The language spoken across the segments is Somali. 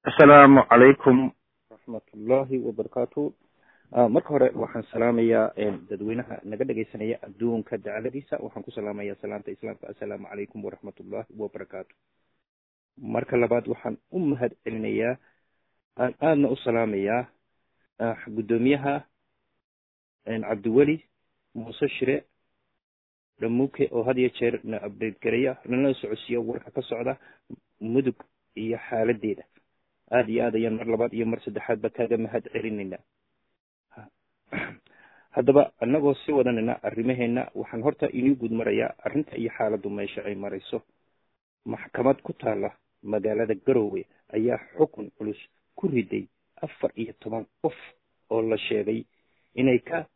asalaamu calaykum raxmatullaahi wabarakaatu marka hore waxaan salaamayaa dadweynaha naga dhegaysanaya adduunka dacladiisa waxaan ku salaamayaa salaanta islaamka assalaamu calaykum waraxmatullaahi wabarakaatu marka labaad waxaan u mahad celinayaa aan aadna u salaamayaa guddoomiyaha cabdiweli muuse shire dhamuuke oo had iyo jeer na update gareya nala socodsiiya warka ka socda mudug iyo xaaladeeda aada iyo aad ayaan mar labaad iyo mar saddexaadba kaaga mahad celinaynaa haddaba annagoo sii wadanayna arrimaheena waxaan horta inii guud marayaa arrinta iyo xaaladdu meesha ay marayso maxkamad ku taala magaalada garowe ayaa xukun culus ku riday afar iyo toban qof oo la sheegay inay ka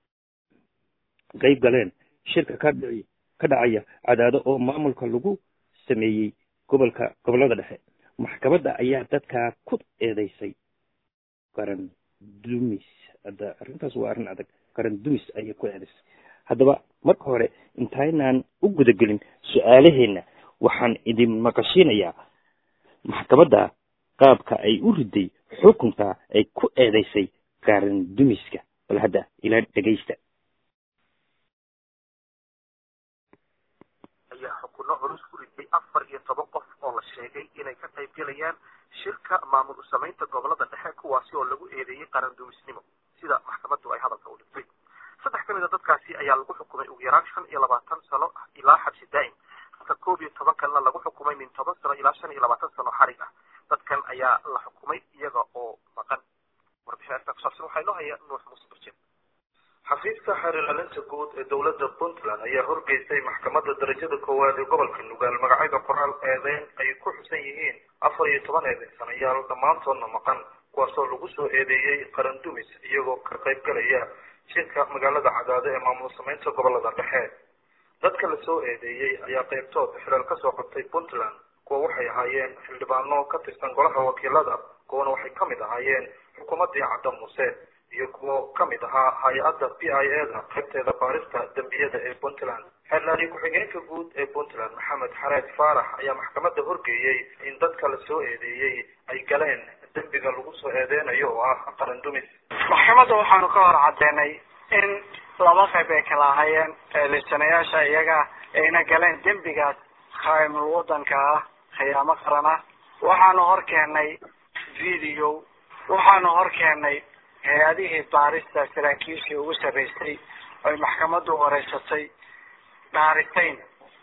qayb galeen shirka ka dhici ka dhacaya cadaado oo maamulka lagu sameeyey gobolka gobollada dhexe maxkamadda ayaa dadkaa ku eedeysay qaran dumis hadda arrintaas waa arrin adag qaran dumis ayay ku eedeysay haddaba marka hore intaynaan u gudagelin su-aalaheenna waxaan idin maqashiinayaa maxkamadda qaabka ay u riday xukunka ay ku eedeysay qaran dumiska bal hadda ila dhegaysta ayaa xukuno culus ku riday afar iyo toban qof oo la sheegay inay ka qayb gelayaan shirka maamul usamaynta gobolada dhexe kuwaasi oo lagu eedeeyey qaran dumisnimo sida maxkamaddu ay hadalka u dhigtay saddex ka mid a dadkaasi ayaa lagu xukumay ugu yaraan shan iyo labaatan sano ilaa xabsi daa'im halka koob iyo toban kalena lagu xukumay min toban sano ilaa shan iyo labaatan sano xarig ah dadkan ayaa la xukumay iyaga oo maqan warbixinta kusaabsan waxaa inoo haya nuux muuse barjeen xafiiska xeerlalinta guud ee dowladda puntland ayaa horgeysay maxkamadda darajada koowaad ee gobolka nugaal magacyada qoraal eedeyn ay ku xusan yihiin afar iyo toban eedeysanayaal dhammaantoodna maqan kuwaasoo lagu soo eedeeyey qaran dumis iyagoo ka qayb galaya shirka magaalada cadaado ee maamul samaynta gobolada dhexe dadka lasoo eedeeyey ayaa qaybtood xilal kasoo qabtay puntland kuwa waxay ahaayeen xildhibaano ka tirsan golaha wakiilada kuwana waxay kamid ahaayeen xukuumaddii cadda muuse iyo kuwo kamid ahaa hay-adda p i a da qaybteeda baarista dembiyada ee puntland xeerlaali ku-xigeenka guud ee puntland maxamed xareed faarax ayaa maxkamadda horgeeyey in dadka la soo eedeeyey ay galeen dembiga lagu soo eedeynayo oo ah qaran dumis maxkamadda waxaanu ka hor caddeynay in laba qayb ay kala ahaayeen eedeysanayaasha iyaga ayna galeen dembigaas khaymul wadanka ah khiyaamo qaran ah waxaanu hor keennay video waxaanu hor keennay hay-adihii baarista saraakiishii ugu sarreysay oy maxkamaddu wareysatay dhaaritayn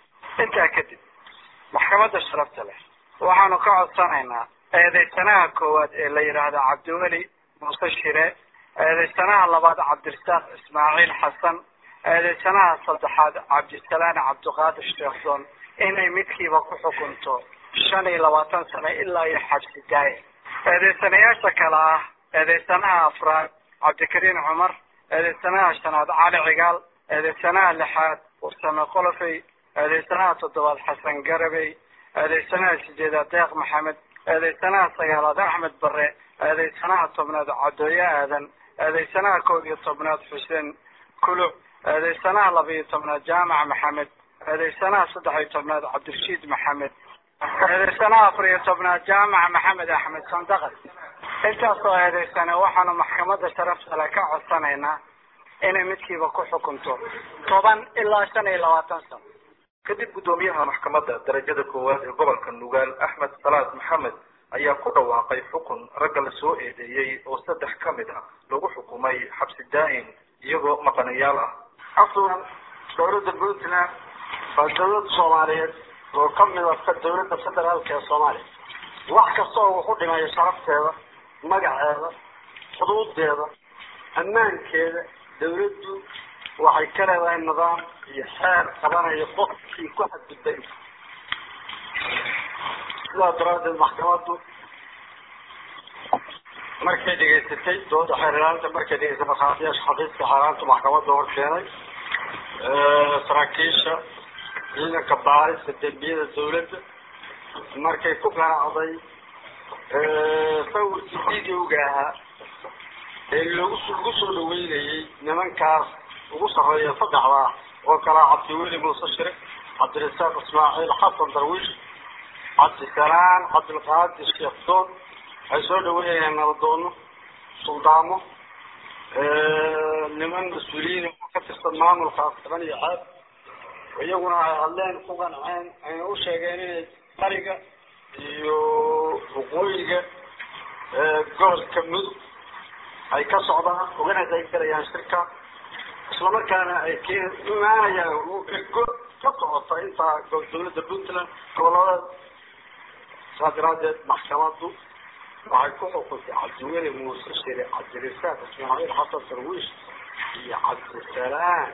intaa kadib maxkamadda sharafta leh waxaanu ka codsanaynaa eedeysanaha koowaad ee la yidhaahdo cabdiweli muuse shire eedeysanaha labaad cabdirasaaq ismaaciil xasan eedeysanaha saddexaad cabdisalaan cabdiqaadir sheekhdon inay midkiiba ku xukunto shan iyo labaatan sano ilaa iyo xabsi daaye eedeysanayaasha kale ah eedeysanaha afraad cabdikariin cumar eedeysanaha shanaad cali cigaal eedeysanaha lixaad warsame qolofey eedeysanaha toddobaad xasan garabey eedeysanaha sideedaad deeq maxamed eedeysanaha sagaalaad axmed bare eedeysanaha tobnaad cadooye aadan eedeysanaha koob iyo tobnaad xuseen kuluc eedeysanaha laba iyo tobnaad jaamac maxamed eedeysanaha saddex iyo tobnaad cabdirashiid maxamed eedeysanaha afar iyo tobnaad jaamac maxamed axmed sandaqad intaasoo eedeysane waxaanu maxkamadda sharaftale ka codsanaynaa inay midkiiba ku xukunto toban ilaa shan iyo labaatan sano kadib guddoomiyaha maxkamadda darajada koowaad ee gobolka nugaal axmed salaad maxamed ayaa ku dhawaaqay xukun ragga la soo eedeeyey oo saddex ka mid ah lagu xukumay xabsi daa'im iyagoo maqanayaal ah afwan dowladda puntland waa dowlad soomaaliyeed oo kamid ah dowladda federaalka ee soomaaliya wax kasta oo wuxu dhimayo sharafteeda magaceeda xuduudeeda ammaankeeda dawladdu waxay ka leedahay nidaam iyo xeer qabanayo qofkii ku xadgudbay sidaa daraadeed maxkamaddu markay dhegaysatay dooda xeerlaanta markay dhegaysatay markhaatiyaasha xafiiska xeerlaanta maxkamadda hor keenay saraakiisha ciidanka baarista dembiyada dawladda markay ku qanacday sawirkii videoga ahaa ee loogu lagu soo dhaweynayay nimankaas ugu sarreeya saddexda ah oo kalaa cabdiweli muuse shire cabdirasaaq ismaaciil xasan darwiish cabdisalaan cabdilqaadir sheekh doon waxay soo dhaweynayaan nabadoono suldaamo niman mas-uuliyiin oo ka tirsan maamulka afkaban iyo caad iyaguna ay hadleen ku qanceen ayna u sheegeen inay qariga iyo waqooyiga gobolka mudug ay ka socdaan ugana qaybgalayaan shirka islamarkaana ay k imaanayaan ergo ka socota intaa dawladda puntland gobolada saa daraadeed maxkamadu waxay ku xukuntay cabdiweli muuse shire cabdirisaaq ismaaciil xasan sarwiish iyo cabdisalaam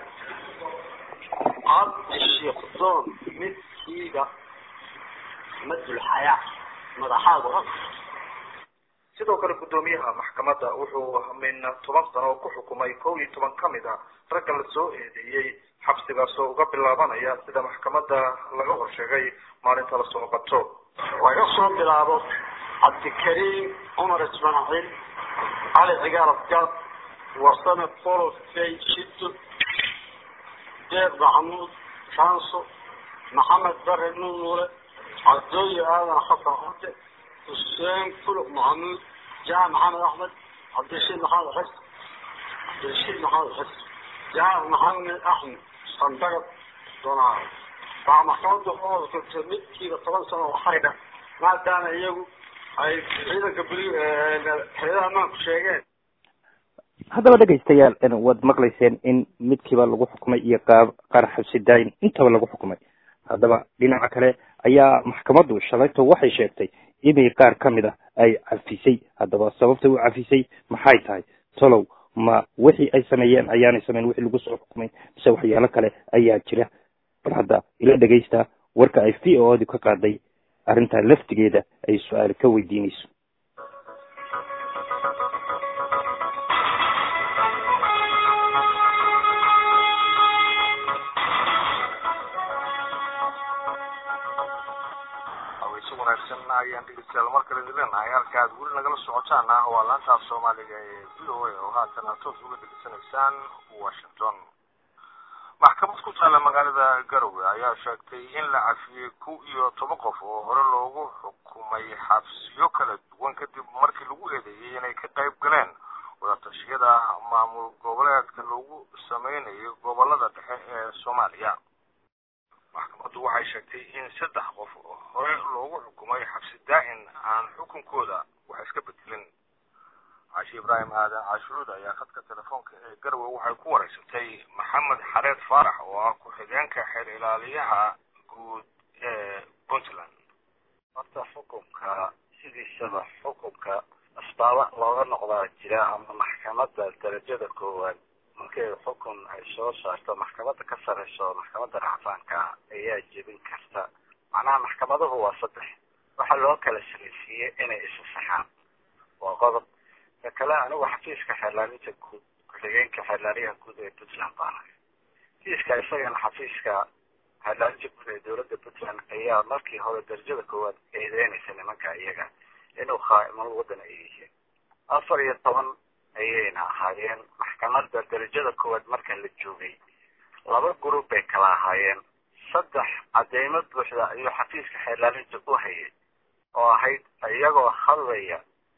cabdi sheekdoon midkiiba madulxayaa madaxaada sidoo kale guddoomiyaha maxkamadda wuxuu min toban sano ku xukumay kow iyo toban ka mid a ragga la soo eedeeyey xabsigaas oo uga bilaabanaya sida maxkamadda laga horsheegay maalinta lasoo qabto laga soo bilaabo cabdikariim cumar ismaaciil cali cigaal afgaad warsame polo fay shido deeq maxamuud kanso maxamed bare nunuule cabdooye aadan xasan cade xuseen fuluq maxamuud jaamac maxamed axmed cabdirashiid maxamed xis cabdirashiid maxamed xis jaamac maxamed axmed sandagad donaar baa maxkamadda uxukuntay midkiiba toban sano oo xaydha maadaama iyagu ay ciidanka buli hay-adaha amaanku sheegeen haddaba dhegaystayaal waad maqlayseen in midkiiba lagu xukumay iyo qaab qaar xabsi daayin intaba lagu xukumay haddaba dhinaca kale ayaa maxkamaddu shalayto waxay sheegtay inay qaar ka mid ah ay cafisay haddaba sababta u cafisay maxay tahay tolow ma wixii ay sameeyeen ayaanay sameyn wixii lagu soo xukumay mise waxyaalo kale ayaa jira bal hadda ila dhegaysta warka ay v o du ka qaaday arrintaa laftigeeda ay su-aal ka weydiinayso ayaan dhegeystayaal mar kale idin leenahay halka aad weli nagala socotaan ah waa laantaaf soomaaliga ee v o a oo haatan aad toos uga degeysanaysaan washington maxkamad ku taalla magaalada garowe ayaa sheegtay in la cafiyey kow iyo toban qof oo hore loogu xukumay xabsiyo kala duwan kadib markii lagu eedeeyey inay ka qayb galeen wadatashyada maamul goboleedka lagu sameynayo gobolada dhexe ee soomaaliya maxkamaddu waxay sheegtay in saddex qof hore loogu xukumay xabsi daa-in aan xukunkooda wax iska bedelin caashi ibraahim aadan caashucuud ayaa khadka telefoonka ee garowe waxay ku wareysatay maxamed xareed faarax oo ah ku-xigeenka xeer ilaaliyaha guud ee puntland horta xukunka sidiisaba xukunka asbaaba looga noqdaa jira ama maxkamadda darajada koowaad markay xukun ay soo saarto maxkamadda ka sareyso maxkamadda racfaanka ayaa jebin karta macnaha maxkamaduhu waa saddex waxaa loo kala sareysiiyey inay isa saxaan waa qodob ka kale anigu xafiiska xeerlaalinta guud ku-xigeenka xeerlaaliyaha guud ee puntland baan ahay xafiiska isagana xafiiska xeerlaalinta guud ee dowladda puntland ayaa markii hore darajada koowaad eedeynaysa nimanka iyaga inuu khaa'imal waddan ay yihiin afar iyo toban ayayna ahaayeen maxkamadda darajada koowaad marka la joogay laba group bay kala ahaayeen saddex cadeymo buuxda ayuu xafiiska xeerlaalinta u hayay oo ahayd iyagoo hadlaya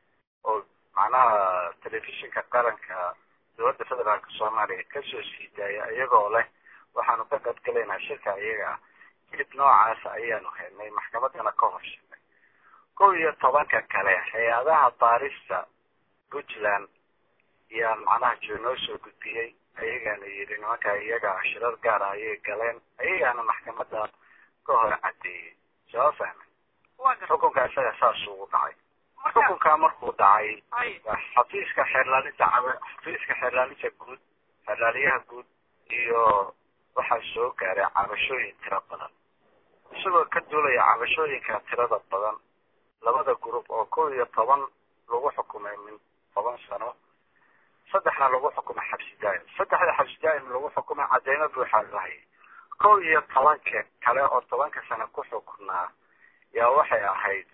oo macnaha telefishinka qaranka dowladda federaalka soomaaliya kasoo sii daaya iyagoo leh waxaanu ka qadgalaynaa shirka iyaga ah hilib noocaas ayaanu helnay maxkamaddana ka horshinay kow iyo tobanka kale hay-adaha baarista puntland yaa macnaha jiro noo soo gudbiyey ayagaana yidhi nimanka iyaga shirar gaara ayay galeen ayagaana maxkamadda ka hor cadeeyey soo fahmay xukunka isaga saas ugu dhacay xukunkaa markuu dhacay xafiiska xeerlaalinta cab xafiiska xeerlaalinta guud xeerlaaliyaha guud iyo waxaa soo gaaray cabashooyin tiro badan isagoo ka duulaya cabashooyinka tirada badan labada group oo kow iyo toban lagu xukumay min toban sano saddexna lagu xukumay xabsi daa'im saddexda xabsi daa'im lagu xukumay cadeymo buuxaa loo hayay kow iyo tobanka kale oo tobanka sano ku xukunaa yaa waxay ahayd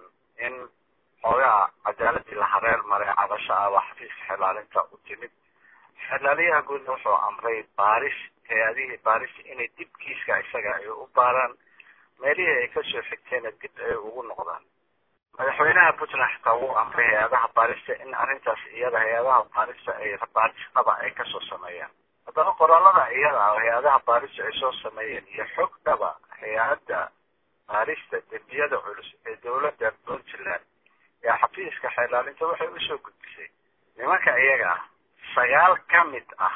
in xoogaa cadaaladii la hareer maray cabasho ah waa xafiiska xelaalinta u timid xelaaliyaha guudna wuxuu amray baaris hay-adihii baaris inay dib kiiska isaga ay u baaraan meelihii ay kasoo xigteenna dib ay ugu noqdaan madaxweynaha puntland xitaa wuu amray hay-adaha baarista in arrintaas iyada hay-adaha baarista ay baarisdaba ay kasoo sameeyaan haddaba qoraalada iyada ah hay-adaha baarista ay soo sameeyeen iyo xogdaba hay-adda baarista dembiyada culus ee dowladda puntland ee xafiiska xeelaalinta waxay usoo gudbisay nimanka iyaga ah sagaal ka mid ah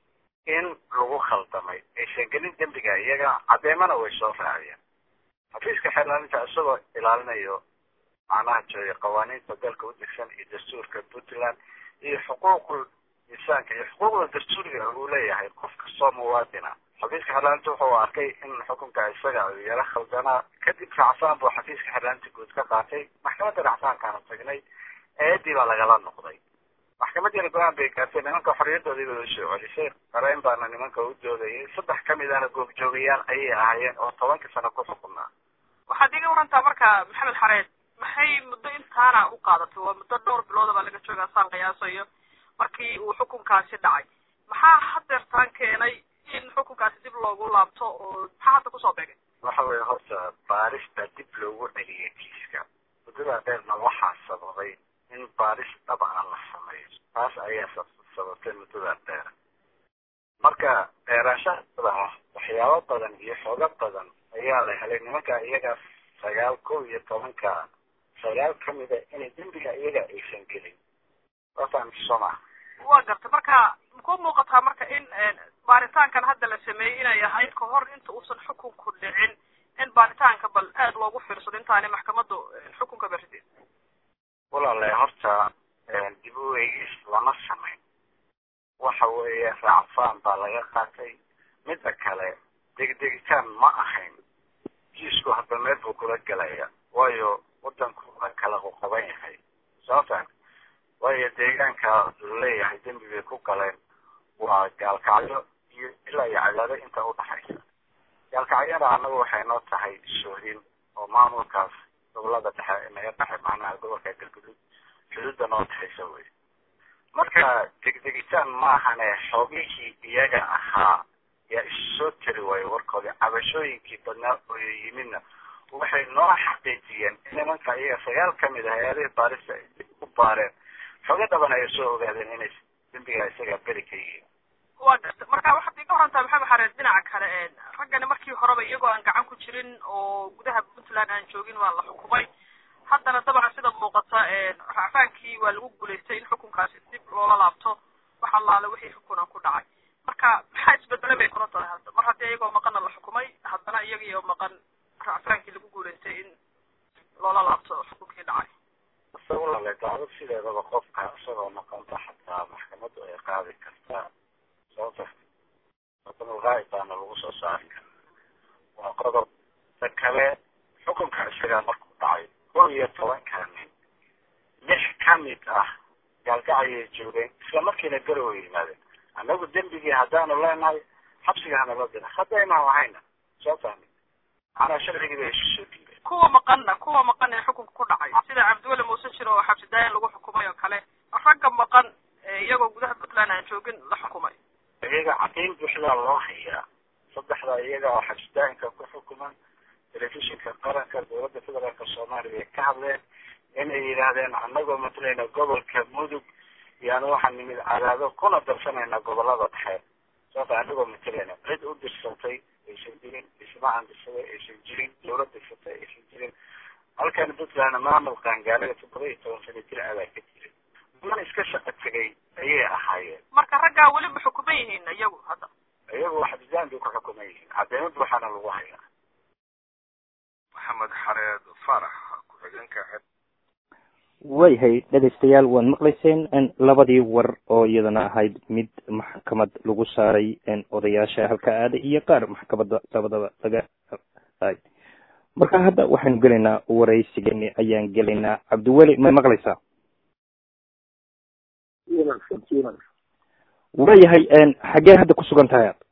in lagu khaldamay aysan gelin dembiga iyaga caddeemana way soo raaciyeen xafiiska xeelaalinta isagoo ilaalinayo macnaha jooya qawaaniinta dalka u degsan iyo dastuurka puntland iyo xuquuqul insaanka iyo xuquuqda dastuuriga uu leeyahay qof kastoo muwaadina xafiiska xeelaalinta wuxuu arkay in xukunka isaga uu yaro khaldanaa kadib racfaan buu xafiiska xeelaalinta guud ka qaatay maxkamadda racfaankaanu tagnay eedii baa lagala noqday maxkamadiina go-aan bay gaartay nimanka xorriyadoodii bay usoo celisay qareyn baana nimanka u doodayay saddex ka midana goobjoogayaal ayay ahaayeen oo tobanka sano ku xukunaa waxaad iga warantaa marka maxamed xareed maxay muddo intaana u qaadatay waa muddo dhowr bilooda baa laga joogaa saan qiyaasayo markii uu xukunkaasi dhacay maxaa hadeertaan keenay in xukunkaasi dib loogu laabto oo maxaa hadda kusoo beegay waxa weeye horta baarista dib loogu celiyay kiiska muddada dheerna waxaa sababay in baaris dhaba aan la sameeyo taas ayaa sababtay muddada dheer marka dheeraashahada ah waxyaabo badan iyo xoogo badan ayaa la helay nimanka iyaga sagaal kow iyo tobanka sagaal kamida inay dembiga iyaga aysan gelin wafahamsoma waa gartay marka makuu muuqataa marka in baaritaankan hadda la sameeyey inay ahayd ka hor inta uusan xukunku dhicin in baaritaanka bal aada loogu fiirsado intaanay maxkamaddu xukunka berridin walaale horta dib u eegis lama samayn waxa weeye raacfaan baa laga qaatay midda kale degdegitaan ma ahayn kiisku hadda meel buu kula gelaya waayo wadanku waa kala qoqoban yahay sababta waayo deegaanka laleeyahay dembi bay ku galeen waa gaalkacyo iyo ilaa iyo cadaado inta udhaxaysa gaalkacyada annagu waxay noo tahay soohin oo maamulkaas gobolada dhexe naga dhexe macnaha gobolka galguduud xuduudda noo dhexaysa wey marka degdegitaan maahane xoogihii iyaga ahaa yaa isu soo tari waayo warkoodii cabashooyinkii badnaa oo yimidna waxay noo xaqiijiyeen in nimanka iyaga sagaal kamid ah hay-adihii baarista ay dib u baareen xooga dhaban ay soo ogaadeen inay dembiga isaga beri ka yihiin waa garta marka waxaad iga warantaa maxamed xareed dhinaca kale raggani markii horeba iyagoo aan gacan ku jirin oo gudaha puntland aan joogin waa la xukumay haddana dabcan sida muuqata racfaankii waa lagu guulaystay in xukunkaasi dib loola laabto wax allaale wixii xukuna ku dhacay marka maxaa isbedele bay kula tahay hadda mar haddii iyagoo maqana la xukumay haddana iyagii oo maqan racfaankii lagu guulaystay in loola laabto xukunkii dhacay isagu lale dacwad sideedaba qofka isagoo maqanta xataa maxkamaddu ay qaadi kartaa sababta xukumulghaayib baana lagu soo saari kara waa qodob ta kale xukunka isagaa markuu dhacay kow iyo tobanka nin lix ka mid ah gaalgacayay joogeen isla markiina garow yimaadeen annagu dembigii haddaanu leenahay xabsiga hanala dira haddaynan lahayna soo fahmi macnaa sharcigii bay isu soo dhiibeen kuwa maqanna kuwa maqan ee xukunka ku dhacay sida cabdiweli muuse jiro oo xabsi daayan lagu xukumay oo kale ragga maqan iyagoo gudaha puntland aan joogin la xukumay iyaga cadayn buuxdaa loo hayaa saddexda iyaga oo xabsi daayinka ku xukuman telefishinka qaranka dowladda federaalka soomaaliya ay ka hadleen inay yidhaahdeen annagoo matalayna gobolka mudug yaani waxaan nimid cadaado kuna darsanayna gobolada dhexe sababta annagoo matalayna cid u dirsatay aysan jirin ismaacan dirsaday aysan jirin dowlad dirsatay aysan jirin halkan puntland maamul qaangaarada toddoba iyo toban sano jir adaa ka jirin man iska shaqo tegay ayay ahaayeen marka raggaa weli ma xukuman yihiin iyagu hadda iyagu xabsijaan bay ku xukuman yihiin caddeymad waxaana lagu hayaa maxamed xareed farax ku-xigeenka waayahay dhegaystayaal waad maqlayseen labadii war oo iyadana ahayd mid maxkamad lagu saaray odayaasha halka aada iyo qaar maxkamadda labadaba laga ay marka hadda waxaynu gelaynaa waraysigeeni ayaan gelaynaa cabdiweli ma maqlaysaa waayahay xaggee hadda kusugan tahay ad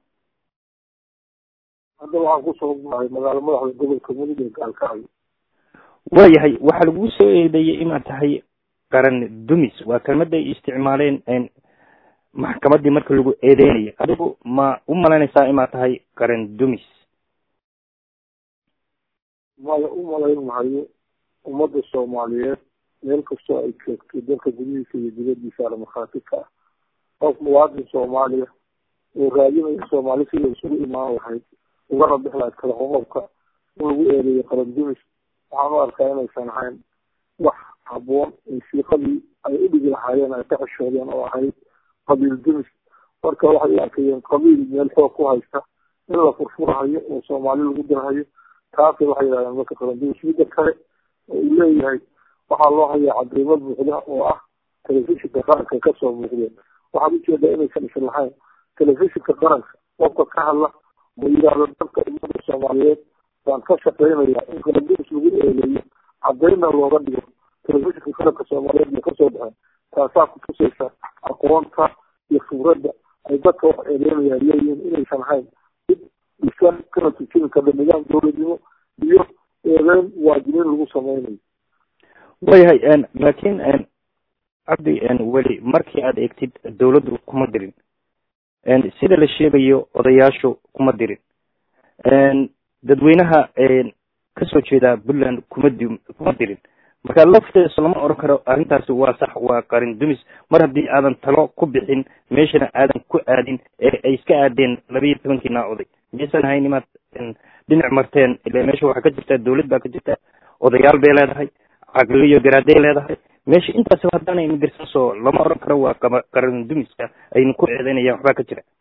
hadda waxaan kusugannahay magaalo madaxda gobolka mudug ee gaalkacyo waayahay waxaa lagu soo eedeeyey inaad tahay qaran dumis waa kelmada ay isticmaaleen maxkamaddii marka lagu eedeynayay adigu ma u malaynaysaa inaad tahay qaran dumis maya u malayn mahayo ummadda soomaaliyeed meel kastoo ay joogto dalka gudihiisa iyo dibadiisa ala markhaati ka ah qof muwaadin soomaaliya oo raadinaya soomaali sida isugu imaan lahayd ugana bix lahayd kala qoqobka in lagu eedeeyo qarandumis waxaan u arkaa inaysan ahayn wax haboon in siiqadii ay u dhigi lahaayeen ay ka xishoodeen oo ahayd qabiil dumis marka waxay u arkayeen qabiil meel xoog ku haysta in la furfurahayo oo soomaali lagu dirhayo taasay waxay yidhahdeen marka qarandumis midda kale oo uu leeyahay waxaa loo hayaa cadeymo buuxda oo ah telefishinka qaranka kasoo muuqdeen waxaad ujeedaa inaysan isan lahayn telefishinka qaranka qofka ka hadla oo yidhaahdo dalka umada soomaaliyeed baan ka shaqeynaya in qarandumis lagu eedeeyo cadeyna looga dhigo telefishinka qaranka soomaaliyeed bay kasoo baxeen taasaa kutusaysa aqoonta iyo khibradda ay dadka wax eedeynayaan leeyihiin inaysan ahayn mid dhisan kana tujini karda nidaam dowladnimo iyo eedeyn waajibin lagu sameynayo wayahay laakiin cabdi weli markii aad eegtid dawladdu kuma dirin sida la sheegayo odayaashu kuma dirin dadweynaha kasoo jeeda puntland kuma di kuma dirin marka laftees lama oran karo arrintaasi waa sax waa qarin dumis mar haddii aadan talo ku bixin meeshana aadan ku aadin ee ay iska aadeen labayo tobankiina oday miyaysan ahayn imaad dhinac marteen ile meesha waxaa ka jirta dawlad baa ka jirta odayaal bay leedahay caqli iyo garaaday leedahay meesha intaasba haddaanay madirsan soo lama oran karo waa qaba qaran dumiska aynu ku eedeynayaan waxbaa ka jira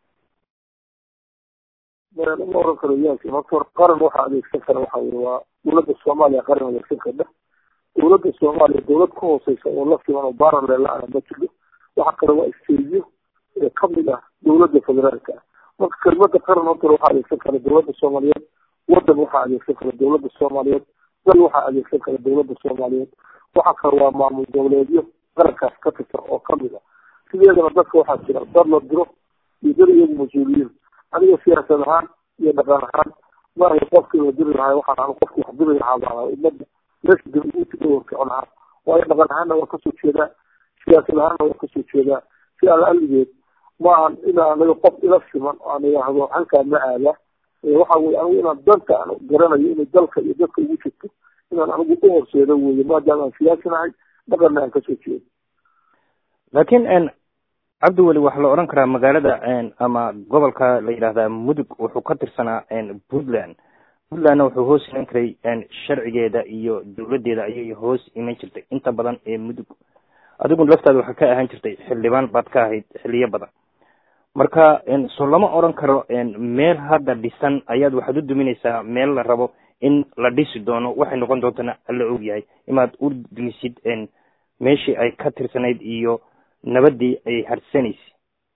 lama oran karo yaasi marka hore qaran waxaa adeegsan kara waxa weye waa dawladda soomaaliya qaran adeegsan karda dawladda soomaaliya dawlad ka hooseysa oo la siman oo baaraleela ana ma jiro waxa kale waa isteejiyo ee kamid ah dawladda federaalka ah marka kelmada qaran horta waxaa adeegsan kara dawladda soomaaliyeed wadan waxaa adeegsan kara dawladda soomaaliyeed dal waxaa adeegsan kara dawladda soomaaliyeed waxa kale waa maamul goboleedyo qarankaas ka tirsan oo kamid ah sideedana dadka waxaa jira dad la diro iyo dad iyagu mas-uuliyiin aniga siyaasad ahaan iyo dhaqan ahaan maaha qofkii la diri lahaa waxaan anu qofki wax diri lahaa baa umada meesha dawladda kicon ahaa waayo dhaqan ahaanna waa kasoo jeedaa siyaasad ahaanna waa kasoo jeedaa si alla aligeed ma ahan ina anaga qof ila siman oo aan idhaahdo halkaa ma aada waxa weye anigu inaan danka aan garanayo inay dalka iyo dadka ugu jirto inaan anigu u horseedo weye maadaama aan siyaasinahay dhaqanna aan kasoo jeedo laakiin cabdi weli waxaa la odhan karaa magaalada ama gobolka la yidhaahdaa mudug wuxuu ka tirsanaa puntland puntlandna wuxuu hoos iman karay sharcigeeda iyo dawladdeeda ayay hoos iman jirtay inta badan ee mudug adigu laftaada waxaa ka ahaan jirtay xildhibaan baad ka ahayd xiliyo badan marka soo lama odran karo meel hadda dhisan ayaad waxaad u duminaysaa meel la rabo in la dhisi doono waxay noqon doontana alla og yahay inaad u dumisid meeshii ay ka tirsanayd iyo nabadii ay harsanaysay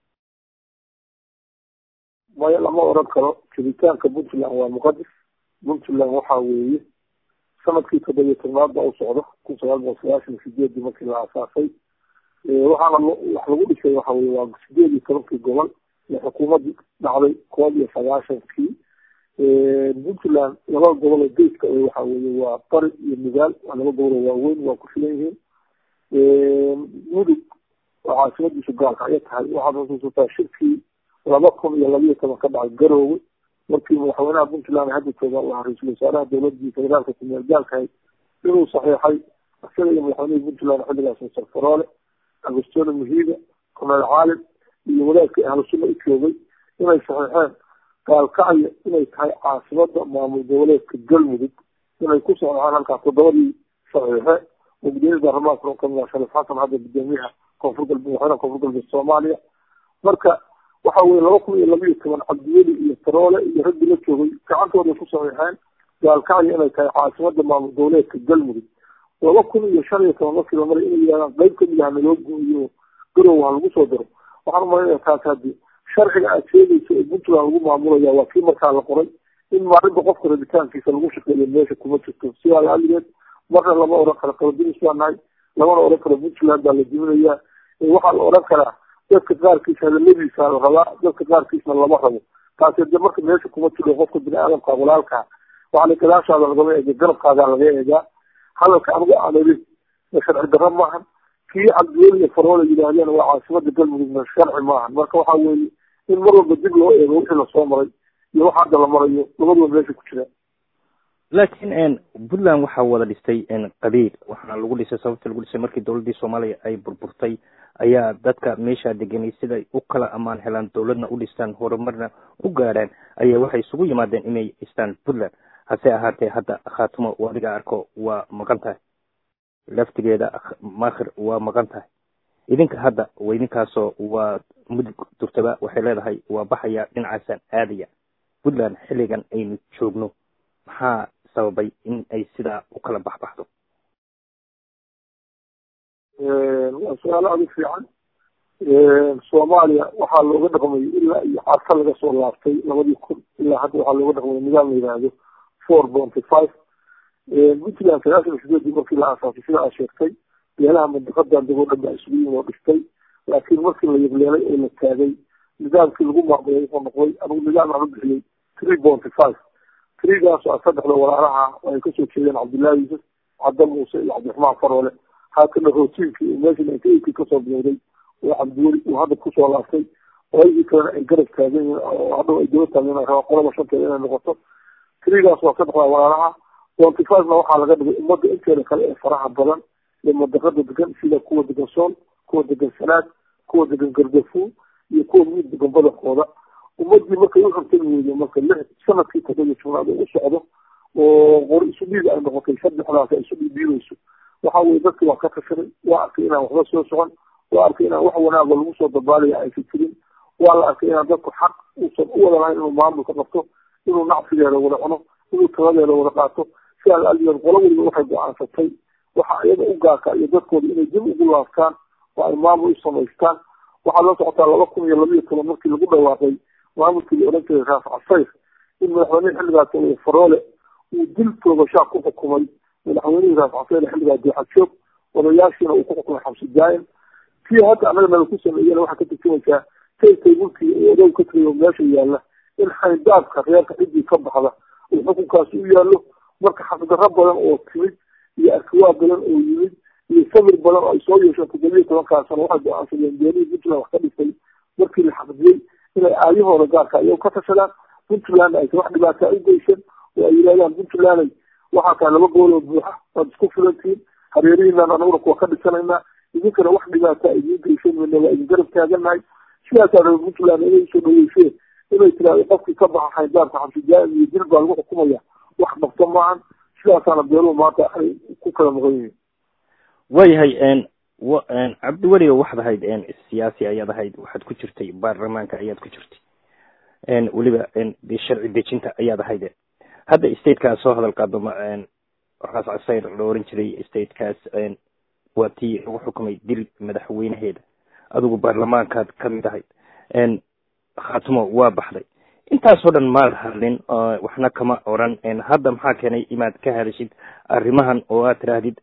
maya lama oran karo jiritaanka puntland waa muqadis puntland waxa weeye sanadkii toddobiyo tobnaad baa u socda kun sagaal boqol sagaashan sideedii markii la asaasay waxaana wax lagu dhisay waxa weye waa sideed iyo tobankii gobol ee xukuumadii dhacday koob iyo sagaashankii puntland laba gobol oo geeska waxa weye waa bari iyo midaal waa laba gobol oo waaweyn waa ku filan yihiin mudug oo caasimadiisu gaalka ayay tahay waxaad xusuusataa shirkii laba kun iyo labiyo toban ka dhacay garoowe markii madaxweynaha puntland hadda jooga waa ra-iisul wasaaraha dowladii federaalka kumeel gaalkahayd inuu saxiixay isaga iyo madaxweynihii puntland xilligaas mister faroole agostino muhiida korneel caalim iyo wadaadkii ahlu sunna u joogay inay saxiixeen gaalkacyo inay tahay caasimada maamul goboleedka galmudug inay ku socdaan halkaa toddobadii saxiixe oo gudoomiyada baarlamaanka kamid ah sharif xasan hadda gudoomiyaha koonfur galbeed madaxweynaha koonfur galbeed soomaaliya marka waxa weye laba kun iyo labiyo toban cabdiweli iyo taroole iyo raggii la joogay gacantooday ku saxiixeen gaalkacyo inay tahay caasimada maamul goboleedka galmudug laba kun iyo shan iyo toban markii la maray inay yidhahdaan qayb kamid ah naloo gooyo garow ha lagu soo daro waxaan umalanaya taas haddi sharciga aad sheegayso ee puntland lagu maamulaya waa kii markaa la qoray in maalinta qofka rabitaankiisa lagu shaqeeyo meesha kuma jirto sidaa laaligeed marna lama oran karo qaladinis baa nahay lamana oran karo puntland baa la diminayaa waxaa la oran karaa dadka qaarkiisa hadaladiisa la rabaa dadka qaarkiisna lama rabo taasi de marka meesha kuma jiro qofka bini aadamka walaalkaa waxaana gadaashaada lagama eega garabkaadaa laga eegaa hadalka anigu aan idin sharci darro maahan kii cabdiweli iyo faroole yidhaahdeen waa caasimada galmudugna sharci maahan marka waxa weeye in mar walba dib loo eego wixii lasoo maray iyo waxa hadda la marayo labaduba meesha ku jiraan laakiin puntland waxaa wada dhistay qabiil waxaana lagu dhisay sababta lagu dhisay markii dowladdii soomaaliya ay burburtay ayaa dadka meeshaa deganay siday u kala ammaan helaan dowladna u dhistaan horumarna u gaadhaan ayaa waxay isugu yimaadeen inay dhistaan puntland hase ahaatee hadda khaatumo u adiga arko waa maqan tahay laftigeeda makhir waa maqan tahay idinka hadda idinkaasoo waa mudug durtaba waxay leedahay waa baxaya dhinacaasaan aadaya puntland xilligan aynu joogno maxaa sababay in ay sidaa u kala baxbaxdo waa su-aalo adag fiican soomaaliya waxaa looga dhaqmay ilaa iyo carka laga soo laabtay labadii kun ilaa hadda waxaa looga dhaqmay nidaam la yidhaahdo four bonty five puntland sagaashan sideedii markii la aasaasay sida aad sheegtay beelaha mandiqadan dagoo dhan baa isugu yimi oo dhistay laakiin markii la yableelay oo la taagay nidaamkii lagu maamulay wuxuu noqday anigu nidaam aan u bixiyey three bonty five trigaas a saddexda walaalaha ay kasoo jeedeen cabdullaahi yuusuf cabda muuse iyo cabdiraxmaan faroole haatana rootiinkii meesha ninka eighty kasoo bilowday oo cabdiweli uu hadda kusoo laabtay qoladii kalena ay garab taagan yihiin oo hadhow ay daba taagan rabaa qolada shanteeda inay noqoto trigaas waa saddexda walaalaha bonty fivena waxaa laga dhigay ummadda inteeda kale ee faraha badan ee madaqada degan sida kuwa degan sool kuwa degan sanaad kuwa degan gardafu iyo kuwa mid degan badankooda ummadii markay u rabtay weyde marka lix sanadkii toddobiyo tobnaad oo u socdo oo qor isu dhiig ay noqotay saddexdaas ay isu dhiidhiidayso waxa weye dadki waa ka tashaday waa arkay inaan waxba soo socon waa arkay inaan wax wanaaga lagu soo dabaalaya aysan jirin waa la arkay inaan dadku xaq uusan u wada lahayn inuu maamulka qabto inuu nacfigeeda wada cuno inuu taladeeda wada qaato sidaas aligeed qolo weliba waxay go-aansatay waxa iyada u gaarka iyo dadkooda inay dib ugu laabtaan oo ay maamul u samaystaan waxaa la socotaa laba kun iyo labiyo toban markii lagu dhawaaqay maamulkii la oran jiray raaf casayr in madaxweynehi xilligaas weye faroole uu dil toogashaa ku xukumay madaxweynihii raaf casayr xilligaa dooxajoog odayaashiina uu ku xukumay xabsi daayin tii hadda annaga nala ku sameeyena waxaa ka turjumaysaa taykay mulkii uu odow ka tagay oo meesha yaalla in xayndaabka reerka ciddii ka baxda uu xukunkaasi u yaallo marka xaqdarro badan oo timid iyo arkiwaa badan oo yimid iyo sabir badan oo ay soo yeesheen toddobiyo tobankaa sano waxay go-aansadeen beelihii puntland wax ka dhisay markii la xaqdiyey inay aayahooda gaarka iyago ka tashadaan puntland aysan wax dhibaataa u geysan oo ay yidhahdaan puntlanday waxaa tahay laba gool oo buuxa waad isku filantihiin hareerihiinaan anaguna kuwa ka dhisanaynaa idinkana wax dhibaataa idiin geysan mayna waa idin garab taagannahay sidaasaa raba puntland inay usoo dhaweyseen inay tiraahdo qofkii ka baxa xayndaarka xabsijaa'im iyo dil baa lagu xukumaya wax qabta maahan sidaasaana beeluhu maanta ay ku kala maqan yihiin waayahay cabdiweliga waxaad ahayd siyaasi ayaad ahayd waxaad ku jirtay baarlamaanka ayaad ku jirtay weliba de sharci dejinta ayaad ahayd hadda statekaas soo hadal qaado raas casayr la oran jiray statekaas waa tii lagu xukumay dil madaxweynaheeda adigu baarlamaankaad kamid ahayd khaatumo waa baxday intaasoo dhan maad hadlin waxna kama oran hadda maxaa keenay inaad ka hadashid arrimahan oo aad tiraahdid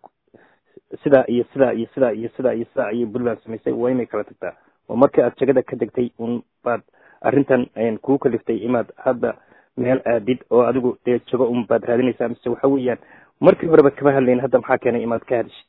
sidaa iyo sidaa iyo sidaa iyo sidaa iyo sidaa ayay puntland samaysay waa inay kala tagtaa oo markii aad jagada ka degtay un baad arrintan kuu kaliftay inaad hadda meel aadid oo adigu dee jago un baad raadinaysaa mise waxa weeyaan markii horeba kama hadlayn hadda maxaa keenay inaad ka hadashid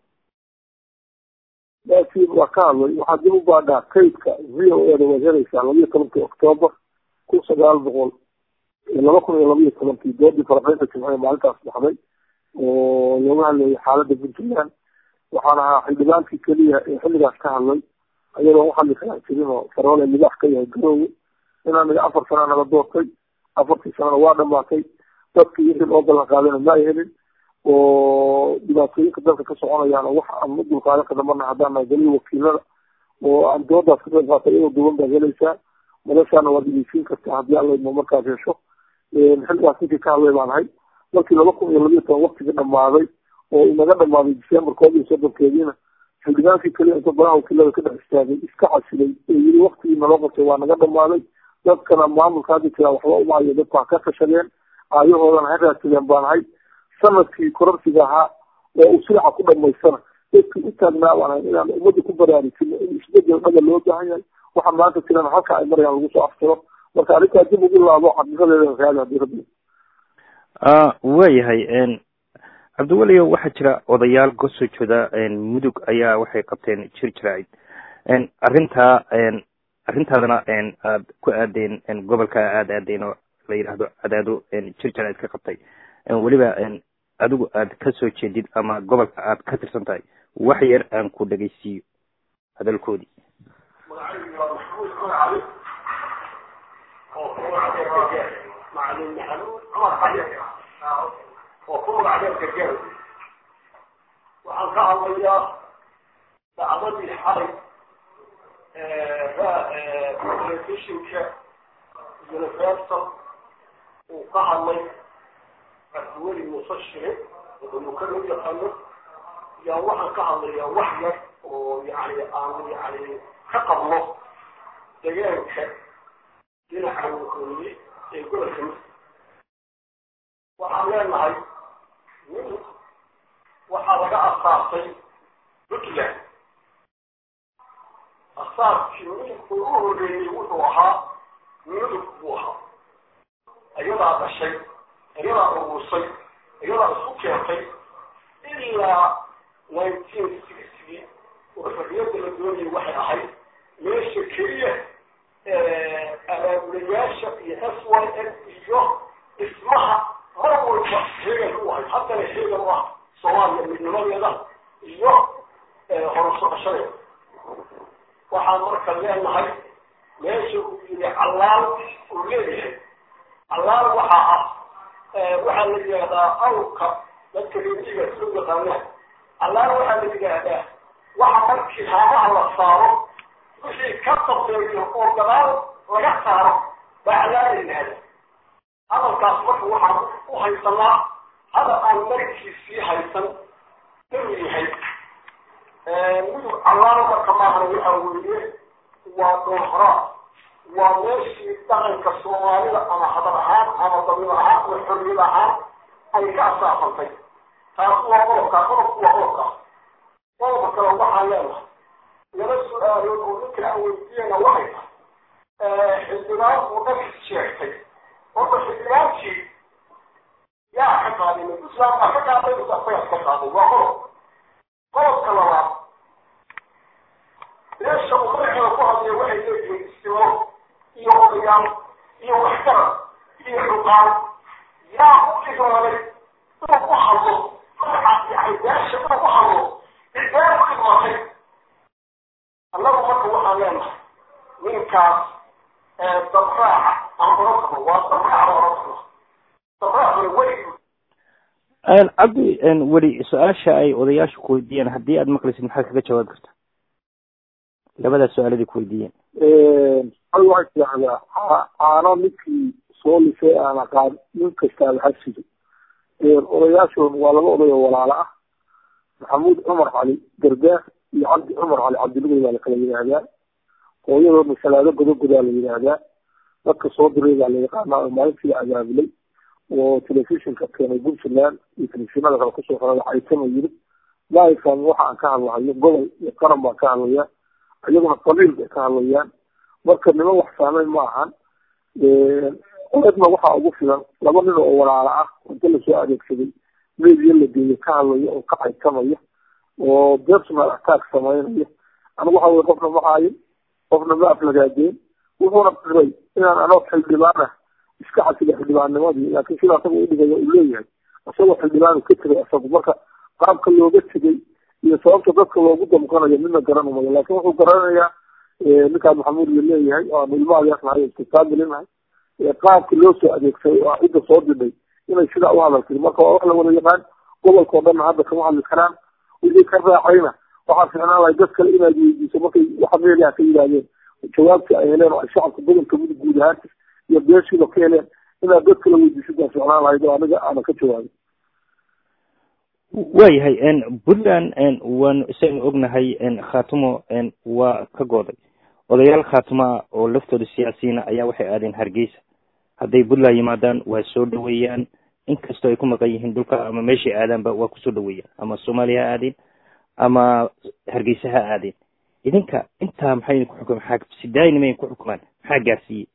laakiin waa ka hadlay waxaa dib u baadhaa kaydka v o e da waad helaysaa labiyo tobankii octoobar kun sagaal boqol laba kun iyo labiyo tobankii doodii faraxeynta jimciya maalintaas baxday oo looga hadlayay xaaladda puntland waxaan ahaa xildhibaankii keliya ee xilligaas ka hadlay ayadoo waxali kala jirin oo faroole libaax ka yahay garoowe inaan niga afar sana naga doortay afartii sanana waa dhamaatay dadkii wixii loo ballan qaadayna ma ay helin oo dhibaatooyinka dalka ka soconayaan oo wax aan u dulqaadan karna marna haddaan nahay galiya wakiilada oo aan doodaas ka qayb qaatay iyadoo duwan baad helaysaa noloshaana waad ideysiin kartaa haddii alla idmo markaad hesho xilligaas ninkii ka hadlay baan ahay markii laba kun iyo labiyo toban waktigii dhamaaday oo inaga dhamaaday december koob iyo soddonkeediina xildhibaankii keliya inta baraha wakiilada ka dhex istaagay iska casilay ee yiri waktigii naloo qabtay waa naga dhamaaday dadkana maamulka hadda jiraa waxba umaayo dadku ha ka tashadeen aayahoodana ha raadsadeen baan ahay sanadkii kororsiga ahaa oo uu silaca ku dhamaystana dadkii u taagnaa baan ahay inaan ummadda ku baraarujino in isbedel dhaga loo baahan yahay waxa maanta jirana halka ay marayaan lagu soo aftiro marka arrintaa dib ugu laabo xaqiiqadeeda raadi hadii rabbi waayahay cabdiweliyo waxaa jira odayaal kasoo jeeda mudug ayaa waxay qabteen jir jiraacid arrintaa arrintaadana aad ku aadeen gobolka aada aadeen oo la yidhaahdo cadaado jir jiraacid ka qabtay weliba adigu aad ka soo jeedid ama gobolka aad ka tirsan tahay wax yar aan ku dhegaysiiyo hadalkoodii magacaygu waa maxamuud cumar cali oo ku magacdeer macalin maxamuud cumar cali oo ku magacdeer gargaar waxaan ka hadlayaa dacdadii xalay telefishinka universal uu ka hadlay cabdiweli muuse shire wuxuu loo yaqaano yaa waxaan ka hadlayaa wax yar oo yani aan yani ka qabno deegaanka dhinaca waqooyi ee gobolka mid waxaan leenahay mid waxaa laga asaasay puntland asaaskii midabku u horreeyey wuxuu ahaa midab buu ahaa iyadaa dhashay iyadaa urursay iyadaa isku keentay ilaa nineteen sixty oo xorriyadda la doonayay waxay ahayd meesha keliya abaabulayaasha iyo s y n iyo dhismaha mar walba heegan u ahayd haddana heegan u ah soomaaliya midnimadeeda iyo horusocoshadeeda waxaan marka leenahay meesha uu yidhi callaal uu leeyahay callaal waxaa ah waxaa la yidhaahdaa awrka dadka reediga soo yaqaanaan callaal waxaa la yidhaahdaa waxa markii haamaha la saaro wixii ka dambeeyo oo gadaal laga saaro baa callaal la yidhaahda hadalkaas marka waxaan u haysanaa hada aan markiisii haysan inuu yahay mudug callaal marka maahana waxaa weeye waa doohraa waa meeshii dhaqanka soomaalida ama hadal ahaan ama dabiib ahaan ama xorriyad ahaan ay ka asaasantay taas waa qodobkaa qodobku waa qodobkaa qodobka kale waxaan leenahay laba su-aalood oo ninka aan weydiiyana waxay tahay xildhibaan uu dhankis sheegtay horta xildhibaankii yaa ka qaaday puntland baa ka qaaday mise asagaa ka qaaday waa qodob qodobka labaad meesha uu madaxeeda ku hadlaya waxay leeyihiin istimo iyo odayaal iyo waxgarad iyo xuqaan yaa u idmaaday inuu ku hadlo magaca yani meesha inuu ku hadlo cidee ku idmaatay annagu marka waxaan leenahay ninkaas dabraaca aan oran karno waa dabraaca oran karno dabraacuna weli cabdi weli su-aasha ay odayaashu ku weydiiyeen haddii aad maqlaysid maxaad kaga jawaabi karta labadaas su-aaladii ku weydiiyeen hal waxay tidahdaa caano ninkii soo lisay aan aqaan nin kastaaba ha sido odayaashoon waa laba oday oo walaalo ah maxamuud cumar cali gargaar iyo cabdi cumar cali cabdilugay baa lakala yidhaahdaa hooyadoodna salaado godogodaa la yidhaahdaa dadka soo diray baa la yaqaanaa oo maalintii la abaabulay oo telefishinka keenay puntland iyo telefishinada kale kusoo xorada caytama yiri maaifan waxa aan ka hadlahayo gobol iyo qaran baan ka hadlayaa iyaguna qabiil bay ka hadlayaan marka niman wax saameyn ma ahan odadna waxaa ugu filan laba nin oo walaalo ah inta lasoo adeegsaday meediya la geeyo ka hadlaya oo ka caytamaya oo personal attack sameynaya anigu waxa weye qofna ma haayin qofna ma aflagaadeen wuxuuna diray inaan anoo xildhibaana iska xasila xildhibaannimadii laakiin sida asaga u dhigaya uu leeyahay isagoo xildhibaanu ka tegay asagu marka qaabka looga tegay iyo sababta dadka loogu damqanayo midna garan umayo laakin wuxuu garanayaa ninkaan maxamuud la leeyahay oo aanu ilma adeer nahay istiqaabilinahay qaabka loo soo adeegsaday oo cidda soo didhay inay sidaa u hadaltay marka waa wax la wada yaqaan gobolka o dhanna hadda kama hadli karaan wixii ka raacayna waxaa fiicnaan lahay dad kale inaad weydiiso markay waxa meelaha ka yidhaahdeen jawaabtii ay heleen oo ay shacabka gobolka mudug guud ahaantis iyo beeshiiba ka heleen inaad dad kale weydiisid baa fiicnaan lahayd oo aniga aanan ka jawaabin waayahay puntland waanu isaynu ognahay khaatumo waa ka gooday odayaal khaatumo ah oo laftooda siyaasiyiina ayaa waxay aadeen hargeysa hadday puntland yimaadaan waa soo dhaweeyaan inkastoo ay ku maqan yihiin dhulka ama meeshay aadaanba waa kusoo dhaweeyaan ama soomaaliya ha aadeen ama hargeysa ha aadeen idinka intaa maxay ku xukuman maxaa sidaaynimayn ku xukumaan maxaa gaarsiiyey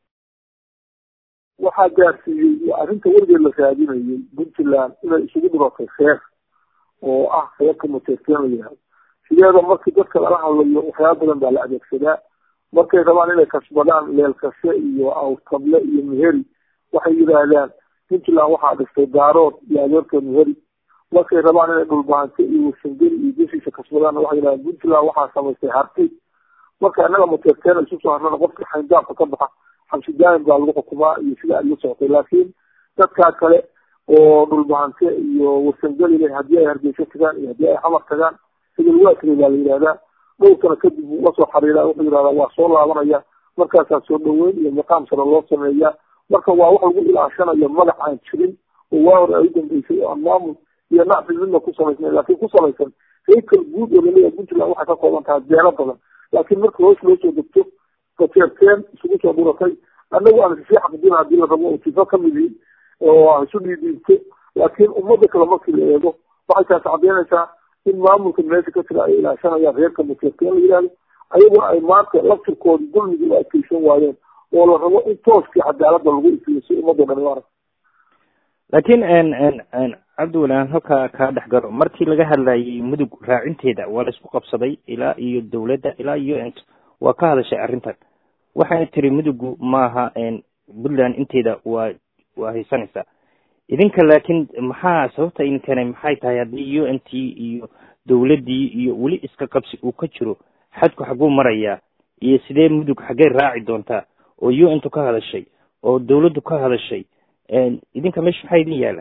waxaa gaarsiiyey arrinta weligeed la raadinayay puntland inay isugu dhibatay feer oo ah feerka mateerteen la yihahdo sideeda markii dadka lala hadlayo waxyaaba badan baa la adeegsadaa markay rabaan inay kasbadaan leelkase iyo awtable iyo meheri waxay yidhaahdaan puntland waxaa dhistay daarood iyo adeerka muheri markay rabaan inay dhulbahanto iyo warsangeli iyo deshiisa kasbadaan waxay yidhahdeen puntland waxaa samaystay harti marka annaga mateerteen isu soo harnana qofkii xayndaabka ka baxa xabsi daayin baa lagu xukumaa iyo sida ay la socotay laakiin dadkaa kale oo dhulbahante iyo warsangeli leh haddii ay hargeysa tagaan iyo haddii ay xamar tagaan sidal waakri baa la yidhahdaa dhowr sano kadib buu la soo xariiraa wuxuu yidhahdaa waa soo laabanaya markaasaa soo dhaweyn iyo miqaam sare loo sameeyaa marka waa wax lagu ilaashanayo magac aan jirin oo waa hore ay u dambeysay oo aan maamul iyo nacfi midna ku samaysnay laakiin ku samaysan heykal guud oo laleeyahay puntland waxay ka kooban tahay beelo badan laakiin marka hoos loo soo degto bateerteen isugu soo dhuratay annagu aan sii xaqdin haddii la rabo oo tifo ka mid yihin oo aan isu dhiidhiibto laakiin ummadda kale markii la eego waxay taas caddeynaysaa in maamulka meesha ka jira ay ilaashanayaan reerka bateerteen la yidhahdo ayaguna ay maanta laftirkooda dulmigii u adkeysan waayeen oo la rabo in tooskii cadaaladda lagu ifiyo si ummadda dhani u arag laakiin cabdiweli aan halkaa kaa dhex galo markii laga hadlayay mudug raacinteeda waa la isku qabsaday ilaa iyo dawladda ilaa iyo ent waa ka hadashay arrintan waxayna tiri mudugu maaha puntland inteeda waa waa haysanaysaa idinka laakiin maxaa sababta idin keenay maxay tahay haddii u n t iyo dawladdii iyo weli iska qabsi uu ka jiro xadku xaguu marayaa iyo sidee mudug xaggey raaci doontaa oo u n tu ka hadashay oo dawladdu ka hadashay idinka meesha maxaa idin yaala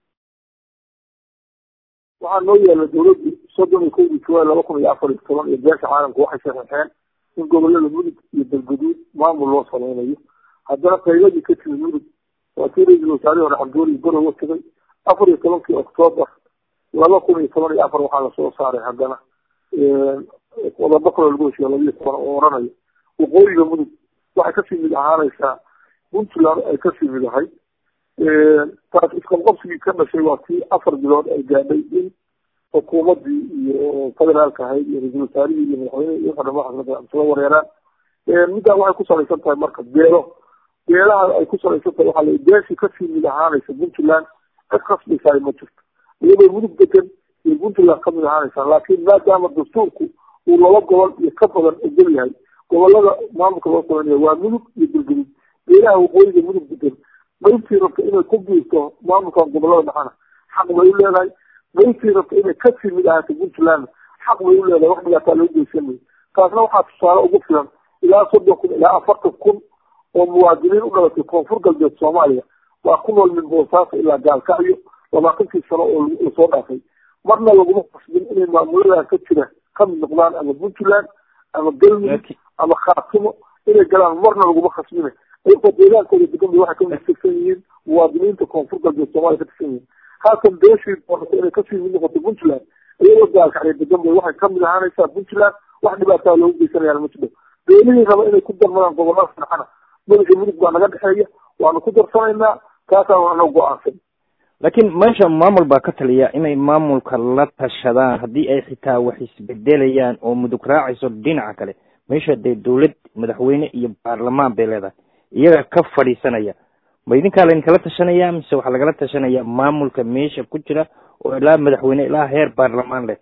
waxaa noo yaala dawladdu soddon iyo kowdii juwaay laba kun iyo afar iyo toban iyo beesha caalamka waxay sharaxeen in gobollada mudug iyo dalguduud maamul loo samaynayo haddana qayladii ka timid mudug waa kii ra-iisul wasaarihii hore cabdiweli garowa tegay afar iyo tobankii oktoobar laba kun iyo toban iyo afar waxaa lasoo saaray haddana qodobo kaloo lagu heshiya labiyo toban oo oranayo waqooyiga mudug waxay kasii mid ahaanaysaa puntland ay kasii mid ahay taas isqabqabsigii ka dhashay waa kii afar bilood ay gaadhay in xukuumadii iyo federaalka ahayd iyo ra-isul wasaarihii iyo madaxweynihii iyo waxdhama isla wareeraan middaa waxay ku salaysan tahay marka beelo beelaha ay ku salaysan tahay waxaa la beeshii kasii mid ahaanaysa puntland cid khasbaysaay ma jirto iyadoo mudug degan iyo puntland kamid ahaanaysa laakiin maadaama dastuurku uu laba gobol iyo ka badan ogol yahay gobolada maamulka loo samaynayo waa mudug iyo galgudud beelaha waqooyiga mudug degan qaybtii rabta inay ku biirto maamulkan gobolada dhexana xaq bay u leedahay qaybtii rabta inay kasii mid ahaato puntland xaq bay u leedahay wax dhibaataa loo geysanay taasna waxaa tusaale ugu filan ilaa soddon kun ilaa afartan kun oo muwaadiniin u dhalatay koonfur galbeed soomaaliya waa ku nool min boosaaso ilaa gaalkacyo labaatankii sano oo lasoo dhaafay marna laguma qasbin inay maamuladan ka jira kamid noqdaan ama puntland ama galmudug ama khaatimo inay galaan marna laguma khasbina ayagoo deegaankooda degan bay waxay ka tirsan yihiin muwaadiniinta koonfur galbeed soomaaliya ka tirsan yihiin haatan beeshii doonata inay kasii mid noqoto puntland iyagoo gaalkacyo degan bay waxay kamid ahaanaysaa puntland wax dhibaataa loogu geysanayaan ma jiro beelihii raba inay ku darmadaan gobolada dhexana madaxii mudug baa naga dhexeeya waanu ku darsanaynaa taasaan ana go-aansan laakiin meesha maamul baa ka taliya inay maamulka la tashadaan haddii ay xitaa wax isbedelayaan oo mudug raacayso dhinaca kale meesha dee dawlad madaxweyne iyo baarlamaan bay leedahay iyaga ka fadhiisanaya ma idinkaa laydinkala tashanaya mise waxaa lagala tashanaya maamulka meesha ku jira oo ilaa madaxweyne ilaa heer baarlamaan leh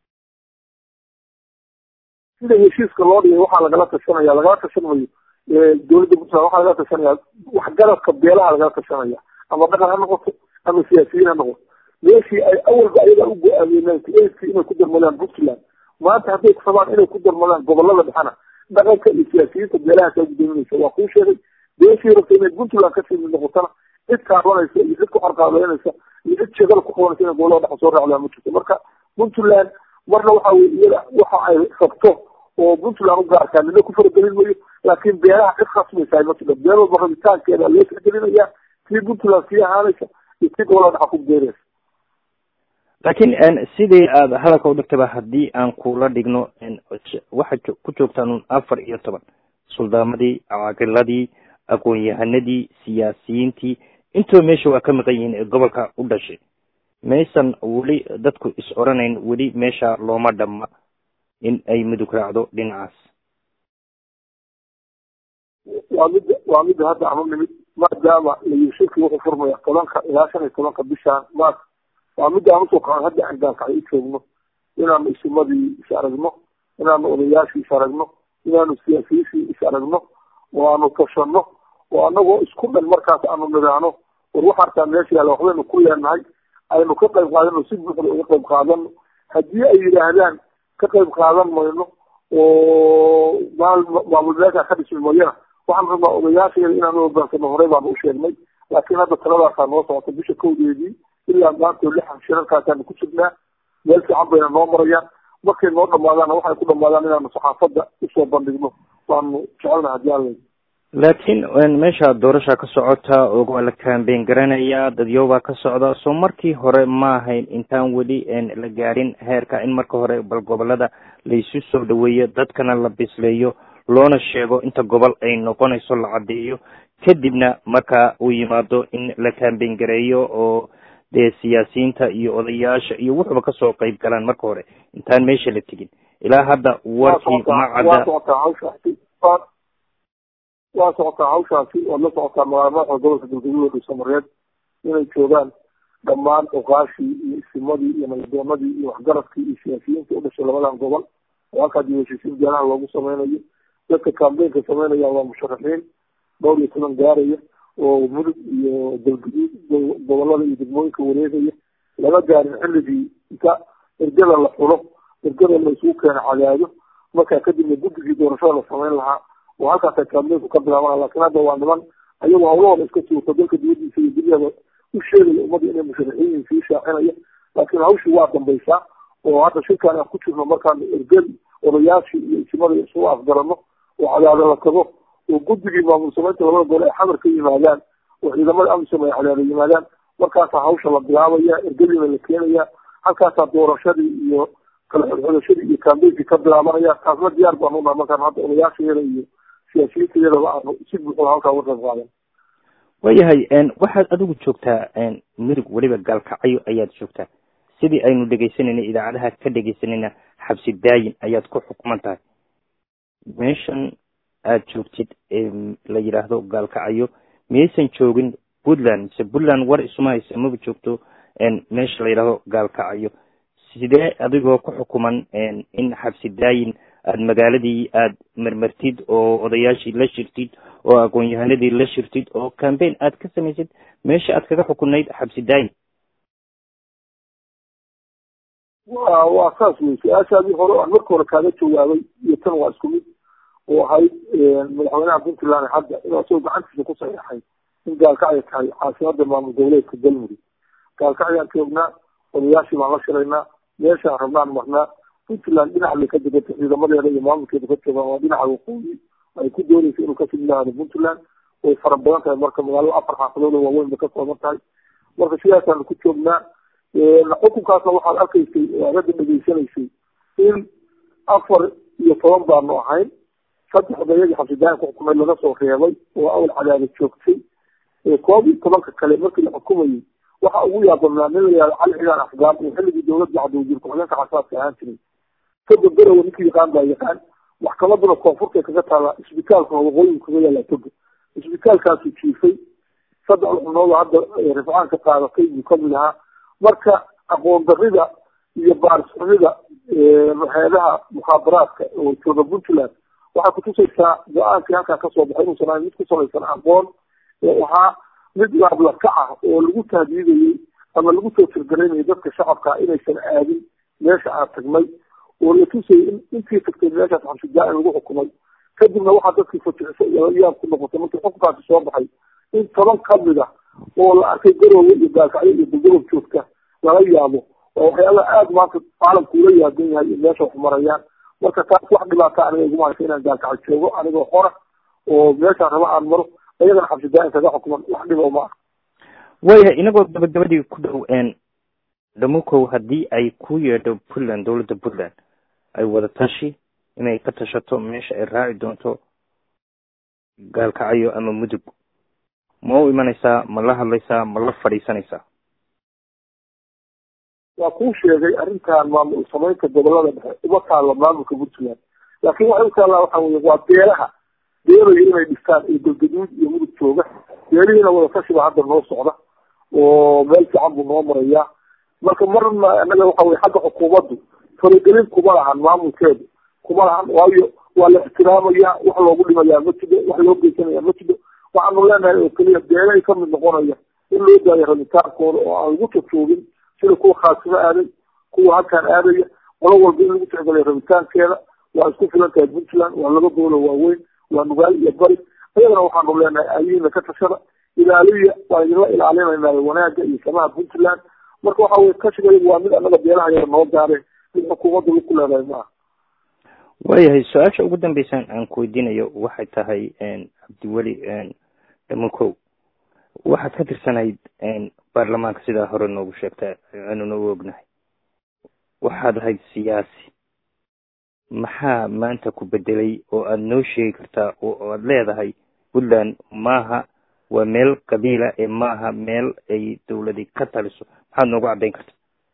sida heshiiska loo dhigay waxaa lagala tashanaya lagala tashan mayo dawladda puntland waxaa lagala tashanaya waxgaradka beelaha lagala tashanaya ama dhaqan ha noqoto ama siyaasiyiin ha noqoto meeshii ay awalba ayaga u go-aamiyeen eiskii inay ku darmadaan puntland maanta hadday rabaan inay ku darmadaan gobolada dhexana dhaqanka iyo siyaasiyiinta beelaha kaa gudoominaysa waa kuu sheegay beeshii rabta inay puntland kasii mid noqotana cid kaabanaysa iyo cid ku qarqaabeynaysa iyo cid sheegada ku qabanaysa inay gobolada dhexa soo raacdaa ma jirto marka puntland marna waxa weye iyada waxa ay rabto oo puntland u gaarkaa nina ku faragelin mayo laakiin beelaha cid khasmaysaa ma jiro beel walba rabitaankeeda loo tixgelinaya tii puntland sii ahaanaysa iyo tii gobolada dhexa ku beeraysa laakiin sidii aad hadalka u dhigtaba haddii aan kula dhigno waxaad ku joogtaan un afar iyo toban suldaamadii caaqiladii aqoon-yahanadii siyaasiyiintii intoo meesha waa ka maqan yihiin ee gobolka u dhashay maysan weli dadku is oranayn weli meesha looma dhamma in ay mudug raacdo dhinacaas waa midda waa midda hadda aan u nimid maadaama layushirki wuxuu furmaya tobanka ilaa shan iyo tobanka bishaan maas waa midda aan usoo kacan hadda aan gaalkacyo u joogno inaanu isimadii is aragno inaanu odayaashii is aragno inaanu siyaasiyiishii is aragno oo aanu tashano oo anagoo isku dhan markaas aanu nidaano war waxaartaa meesha yaalla waxbaynu ku leenahay aynu ka qayb qaadano si buuxda uga qayb qaadano haddii ay yidhaahdaan ka qayb qaadan mayno oo maal maamul meesha ka dhismi mayana waxaan rabnaa odayaasheeda inaan u hogaansano horey baanu u sheegnay laakiin hadda taladaasaa noo socota bisha kowdeedii ilaa maantoo lixan shirarkaasaanu ku jirnaa meel fiican bayna noo marayaan markay noo dhamaadaana waxay ku dhamaadaan inaanu saxaafadda usoo bandhigno waanu jecelna haddii alla laakiin meesha doorasha ka socota oo waa la kambeyn garanayaa dadyoobaa ka socda soo markii hore ma ahayn intaan weli la gaarin heerka in marka hore bal gobolada laysu soo dhaweeyo dadkana la bisleeyo loona sheego inta gobol ay noqonayso la caddeeyo kadibna marka uu yimaado in la kambeyn gareeyo oo dee siyaasiyiinta iyo odayaasha iyo wuxuba kasoo qayb galaan marka hore intaan meesha la tegin ilaa hadda warkii ma cadda waa socotaa hawshaasi waad la socotaa magaalamaadka gobolka galgaduud oo dhuusamareed inay joogaan dhammaan oqaashii iyo isimadii iyo nabaddoonadii iyo waxgaradkii iyo siyaasiyiintii u dhashay labadan gobol oo halkaa diiwaanshisiin beelaha loogu sameynayo dadka kambeynka sameynaya waa musharaxiin dhowr iyo toban gaaraya oo mudug iyo galgaduud gobolada iyo degmooyinka wareegaya lama gaarin xilligii inta ergada la xulo ergada la isugu keena cadaado markaa kadibna guddigii doorashada la sameyn lahaa oo halkaasa kambeynku ka bilaabana laakiin hadda waa niman ayagoo hawlahooda iska suurta dalka dibadiisa iyo dunyada u sheegaya ummadda inay musharaxiin sii shaacinaya laakiin hawshii waa dambaysaa oo hadda shirkaan aan ku jirno markaan ergadi odayaashii iyo isimada isugu afgarano oo cadaado la tago oo guddigii maamul samaynta labada gole ay xamar ka yimaadaan oo ciidamada amisom ay cadaado yimaadaan markaasaa hawsha la bilaabaya ergadiina la keenaya halkaasaa doorashadii iyo kala xodxodashadii iyo kambeynkii ka bilaabanaya taasna diyaar baan unaha markaan hadda odayaashayada iyo siyaasiyiinta iyadaba aanu si buuxda halkaa uga qayb qaadan waayahay waxaad adigu joogtaa mirig weliba gaalkacyo ayaad joogtaa sidii aynu dhegaysanayna idaacadaha ka dhegaysanayna xabsi daayin ayaad ku xukuman tahay meeshan aad joogtid la yidhaahdo gaalkacyo miyaysan joogin puntland mise puntland war isuma haysa maba joogto meesha la yidhaahdo gaalkacyo sidee adigoo ku xukuman in xabsi daayin aada magaaladii aada marmartid oo odayaashii la shirtid oo aqoon-yahanadii la shirtid oo cambaign aad ka samaysid meesha aad kaga xukunayd xabsi daayin wa waa saas wey su-aashaadii hore aan marka hore kaaga jawaabay iyo tan waa isku mid oo ahayd madaxweynaha puntland hadda inuu asagoo gacantiisa ku saxeexay in gaalkacya tahay caasimada maamul goboleedka galmudug gaalkacyaan joognaa odayaashii baan la shiraynaa meeshaan rabnaan marnaa puntland dhinac bay ka degata ciidamadeeda iyo maamulkeeda ka joogaan waa dhinaca waqooyi ay ku doonaysa inuu kasii yihaahdo puntland way fara badan tahay marka magaalada afar xaafadood oo waaweyn bay ka kooban tahay marka sidaasaanu ku joognaa xukunkaasna waxaad arkaysay aagada dhegeysanaysay in afar iyo toban baanu ahayn saddex odayadii xabsidaayan ku xukumay laga soo reebay oo awal cadaada joogtay koob iyo tobanka kale markii la xukumayay waxa ugu yaabadnaa nin la yihahdo cali xigaan afgaan oo xilligii dowladda cabdiwasiir ku-xigeenka xasaadka ahaan jiray toga garowa ninkii yaqaan baa yaqaan maxkamaduna koonfurtay kaga taala isbitaalkuna waqooyin kaga yaallaa toga isbitaalkaasu jiifay saddex xubnood hadda rifcaan ka qaadatay buu kamid ahaa marka aqoon darida iyo baarisxumida hay-adaha mukhaabaraadka oo jooga puntland waxay kutusaysaa go-aankii halkaa kasoo baxay inuusan ahayn mid ku salaysan aqoon waxaa mid laablaka ah oo lagu tahdiidayey ama lagu soo tirgaraynayay dadka shacabka inaysan aadin meesha aan tagnay oo la tusayay in intii tagtay meeshaas xabsidaa-in lagu xukumay kadibna waxaa dadkii fajixiso iyo yaab ku noqotay markii xukunkaasi soo baxay in toban kamid ah oo la arkay garoowe iyo gaalkacyo iyo dulgobob joogta lala yaabo waa waxyaala aada maanta caalamku ula yaaban yahay in meesha wax marayaan marka taas wax dhibaata aniga iguma haysa inaan gaalkacyo joogo anigoo xora oo meeshaan raba aan maro ayagana xabsidaain kaga xukuman wax dhibo ma ah waayahay inagoo gabagabadii ku dhow dhamukow haddii ay ku yeedho puntland dowladda puntland ay wada tashi inay ka tashato meesha ay raaci doonto gaalkacyo ama mudug ma u imanaysaa ma la hadlaysaa ma la fadhiisanaysaa waa kuu sheegay arrintan maamul samaynta gobolada dhexe uma taalla maamulka puntland laakiin waxay u taallaa waxa weye waa beelaha beelaya inay dhistaan iyo galgaduud iyo mudug jooga beelihiina wada tashiba hadda noo socda oo meel fiican buu noo marayaa marka marna anaga waxa weye xagga xukuumaddu faragelin kuma lahan maamulkeedu kuma lahan waayo waa la ixtiraamaya wax loogu dhimayaa ma jiro wax loo geysanaya ma jiro waxaanu leenahay oo keliya beelay kamid noqonaya in loo daayo rabitaankooda oo aan lagu tutuubin sida kuwa khaasimo aaday kuwa halkaan aadaya qolo walba in lagu tixgeliyo rabitaankeeda waa isku filan tahay puntland waa laba goolo waaweyn waa nugaal iyo bari ayagana waxaanu leenahay ayihiina ka tashada ilaaliya waa idinla ilaalinayna wanaagga iyo samaha puntland marka waxa weye kashigayagu waa mid annaga beelaha yara noo gaareen mid xukuumadda laku leedahay maaha waayahay su-aasha ugu dambeysaan aan ku weydiinayo waxay tahay cabdiweli dhamukow waxaad ka tirsanayd baarlamaanka sidaa hore noogu sheegta aanu noogu ognahay waxaad ahayd siyaasi maxaa maanta ku bedelay oo aada noo sheegi kartaa oo aada leedahay puntland maaha waa meel qabiila ee maaha meel ay dawladi ka taliso maxaad noogu caddayn kartaa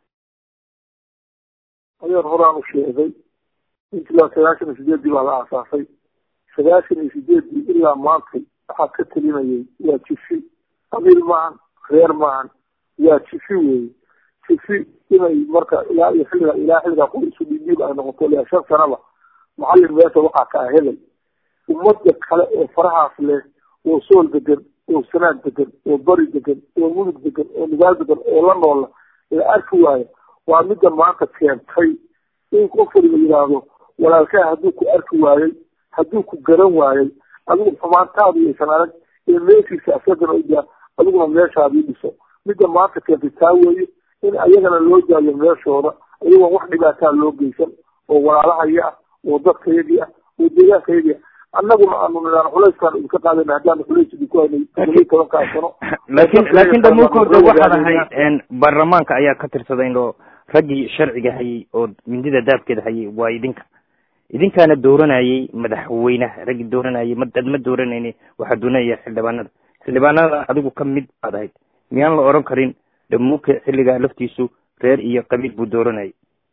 adeer horaan u sheegay puntland sagaashan iyo sideeddii baa la aasaasay sagaashan iyo sideeddii ilaa maantay waxaa ka telinayay waa jifi qabiil maahan reer maahan waa jifi weeye jifi inay marka ilaa iyo xilliga ilaa xilligaa qol isu dhiibiib ay noqoto ilaa shan sanaba macallin meesha waxaa kaa helay ummadda kale oo farahaas leh oo sool degan oo sanaad degan oo bari degan oo mudug degan oo nugaal degan oo la noola la arki waayo waa midda maanta keentay in qof waliba yidhaahdo walaalkaa hadduu ku arki waayey hadduu ku garan waayey adigu xumaantaadu yaysan arag ee meeshiisa asagana udaa adiguna meeshaadii dhiso midda maanta keentay taa weeye in ayagana loo daayo meeshooda ayagoon wax dhibaataa loo geysan oo walaalahaya ah oo dadkayagii ah oo deegaankayagii ah annaguna aanu nidaan culayskaan idinka qaadana haddaanu culays idinku haynay todobiyi tobankaa sano laakiin laakiin dhamuukooda waxaad ahayd baarlamaanka ayaa ka tirsaday oo raggii sharciga hayay oo mindida daabkeeda hayay waa idinka idinkaana dooranayay madaxweynaha raggii dooranayay ma dad ma dooranayni waxaa doonaya xildhibaanada xildhibaanada adigu ka mid baad ahayd miyaan la oran karin dhamuuke xilligaa laftiisu reer iyo qabiil buu dooranayay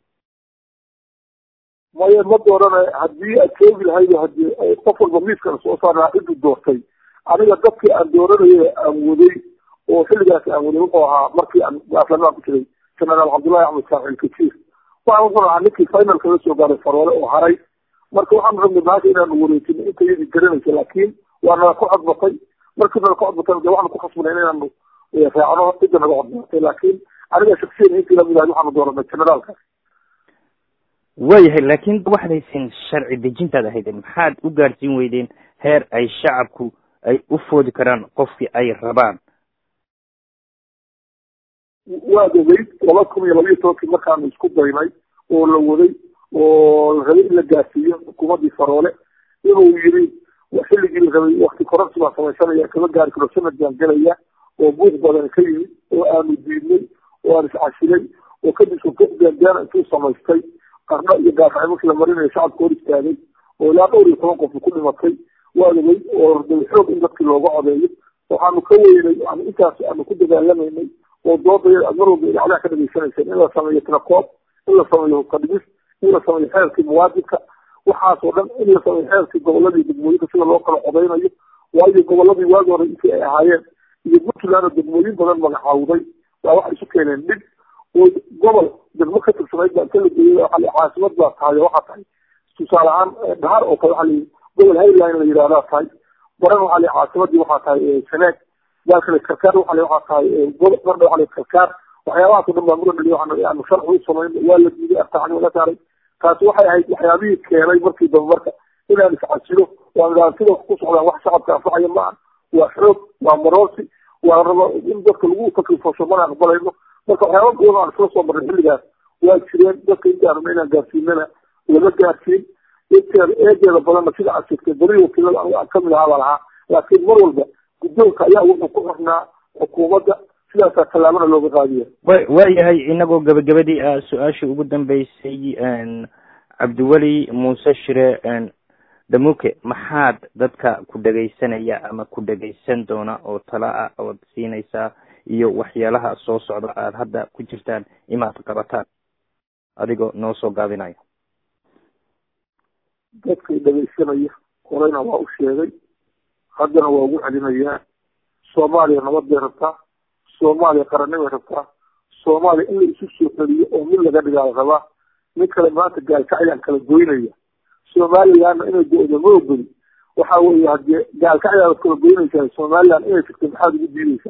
maya ma dooranayo haddii aad joogi lahaydo hadii qof walba miiskana soo saarnaa ciduu doortay aniga dadkii aan dooranayay aan waday oo xilligaas aan waday wuxuu ahaa markii aan baarlamaan ku jiray genaraal cabdullahi axmed saaxil kajiir waxaan wuxuu ahaa ninkii finalka la soo gaaray faroole oo haray marka waxaanu rabnay maanta inaanu wareejino inta yadii garanaysa laakiin waa nala ku codbatay markii nala ku codbatay de waxaanu ku khasbanay inaanu raacno cidda naga codbatay laakiin aniga shaksiyan intii lamid ahay waxaanu dooranay generaalka waayahay laakiin waxaad hayseen sharci dejintaad ahayd maxaad u gaadhsiin weydeen heer ay shacabku ay u foodi karaan qofkii ay rabaan waad ogeyd laba kun iyo labayo tobankii markaanu isku daynay oo la waday oo la rabay in la gaarsiiyo xukuumaddii faroole inuu yiri xilligii la rabay wakti kororsi baan samaysanaya kama gaari karo sanad baan gelaya oo buuq badan ka yimid oo aanu diidnay oo aan iscasilay oo kadib suuqgaangaana intuu samaystay qarno iyo gaafacay markii la marinayo shacabka hor istaagay oo ilaa dhowr iyo toban qof ku dhimatay waad ogey oo dabi xoog in dadkii looga codeeyo waxaanu ka weynay intaas aanu ku dagaalamaynay oo doodaya aad mar walba idacadaha ka dhageysanayseen in la sameeyo trakoob in la sameeyo hubkadhigis in la sameeyo xeerkii muwaadibka waxaas oo dhan in la sameeyo xeerkii goboladii degmooyinka sida loo kala codeynayo waayo goboladii waagi hore intii ay ahaayeen iyo puntland oo degmooyin badan magacaawday waa waxay isu keeneen dhib oo gobol degmo ka tirsanayd baa inta la geeyay waxa caasimad baa tahay oo waxaa tahay tusaale ahaan dhahar oo kale waxa la gobol highline la yidhahdaa tahay baran waxaa la caasimadii waxaa tahay sanaag daalkale karkaar waxaa la waxaa tahay gobol marna waxaa la karkaar waxyaabahaas oo dhan baa muran dhaliyo aanu sharci u samayn waa la diiday artacni laga saaray taasi waxay ahayd waxyaabihii keenay markii dambe marka inaan iscasilo waan idhaha sida ku socdaan wax shacabka anfacaya ma aha waa xoog waa maroorsi waa rabo in dadka lagu taklifasho mana aqbalayno marka waxyaaba badan aan isla soo marnay xilligaas waa jireen dadka intaan rabna inaan gaarsiinana lama gaarsiin inteeda eedeeda badanna sida aad sheegtay beri wakiilada aniga aan kamid ahaa baa lahaa laakiin mar walba guddoonka ayaa wuxuu ku xirnaa xukuumadda sidaasaa tallaabana looga qaadiya wa waayahay inagoo gabagabadii ah su-aashii ugu dambeysay cabdiweli muuse shire damuke maxaad dadka ku dhegaysanaya ama ku dhegaysan doona oo tala ah ood siinaysaa iyo waxyaalaha soo socda aada hadda ku jirtaan imaad qabataan adigoo noo soo gaabinaya dadkay dhegaysanaya horeyna waa u sheegay haddana waa ugu celinayaa soomaaliya nabad bay rabtaa soomaaliya qarannibay rabtaa soomaaliya in la isu soo celiyo oo mid laga dhigaa la rabaa nin kale maanta gaalkacyaan kala goynaya somalilandna inay go-do ma ogoli waxa weeye haddii gaalkacyaad kala goynaysaa somaliland inay tagto maxaad ugu diideysaa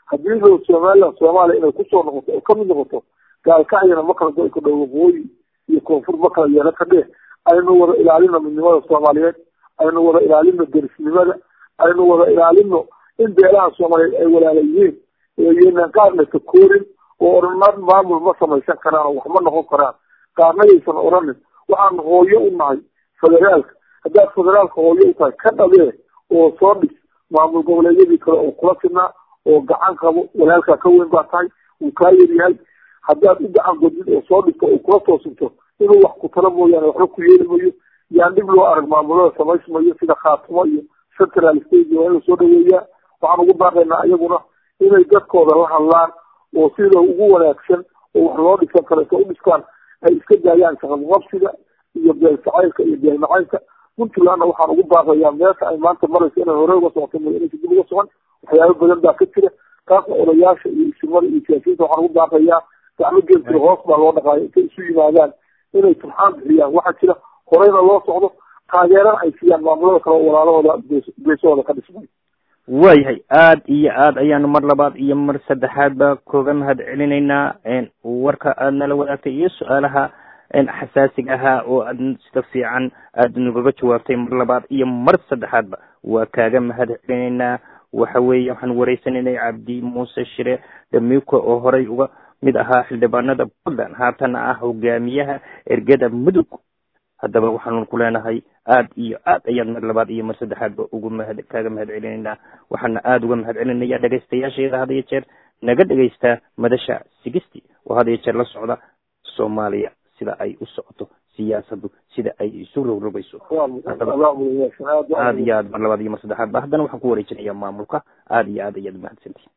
haddii lo somaliland soomaaliya inay kusoo noqoto oo kamid noqoto gaalkacyana ma kala go-i kadhow waqooyi iyo koonfur ma kala yeelo ka dheh aynu wada ilaalino midnimada soomaaliyeed aynu wada ilaalino derisnimada aynu wada ilaalino in beelaha soomaaliyeed ay walaala yihiin yeynaan qaarna takoorin oo odhanaan maamul ma samaysan karaan oo wax ma noqon karaan qaarnayaysan odhanin waxaan hooyo u nahay federaalka haddaad federaalka hooyo u tahay ka dhabee oo soo dhis maamul goboleedyadii kale oo kula sinaa oo gacan qabo walaalkaa ka weyn baa tahay wuu kaa yaryahay haddaad u gacan godid oo soo dhigto oo kula toosinto inuu wax ku talo mooyaane waxba ku yeeli mayo yaan dhib loo arag maamulada samaysmayo sida khaatimo iyo central state waa inuu soo dhaweeyaa waxaan ugu baaqaynaa iyaguna inay dadkooda la hadlaan oo sida ugu wanaagsan oo wax loo dhisan kaleeto u dhistaan ay iska daayaan shaqaqabsiga iyo beel jacaylka iyo beel macaynka puntlandna waxaan ugu baaqayaa meesha ay maanta marayso inay hore uga socoto mo inaysa dib uga socon waxyaabo badan baa ka jira taasna odayaasha iyo isimada iyo siyaasiyiinta waxaan ugu baaqayaa gacmo geelkii hoos baa loo dhaqaayo intay isu yimaadaan inay turxaan bixiyaan waxaa jira horeyna loo socdo taageerana ay siiyaan maamulada kale oo walaalahooda geesahooda ka dhismay waayahay aad iyo aad ayaanu mar labaad iyo mar saddexaadba kooga mahad celinaynaa warka aad nala wadaagtay iyo su-aalaha xasaasiga ahaa oo aad sida fiican aad nagaga jawaabtay mar labaad iyo mar saddexaadba waa kaaga mahad celinaynaa waxa weeye waxaan wareysanaynay cabdi muuse shire dhamiuka oo horey uga mid ahaa xildhibaanada puntland haatana ah hogaamiyaha ergada mudug haddaba waxaanu ku leenahay aad iyo aad ayaan mar labaad iyo mar saddexaadba ugu mahad kaaga mahad celinaynaa waxaana aada uga mahad celinaya dhegaystayaasheeda had iyo jeer naga dhegaysta madasha sigisty oo had iyo jeer la socda soomaaliya sida ay u socoto siyaasadu sida ay isu rogrogayso aad iyo aad mar labaad iyo mar saddexaadba haddana waxaan ku wareejinayaa maamulka aad iyo aad ayaad umahadsantihin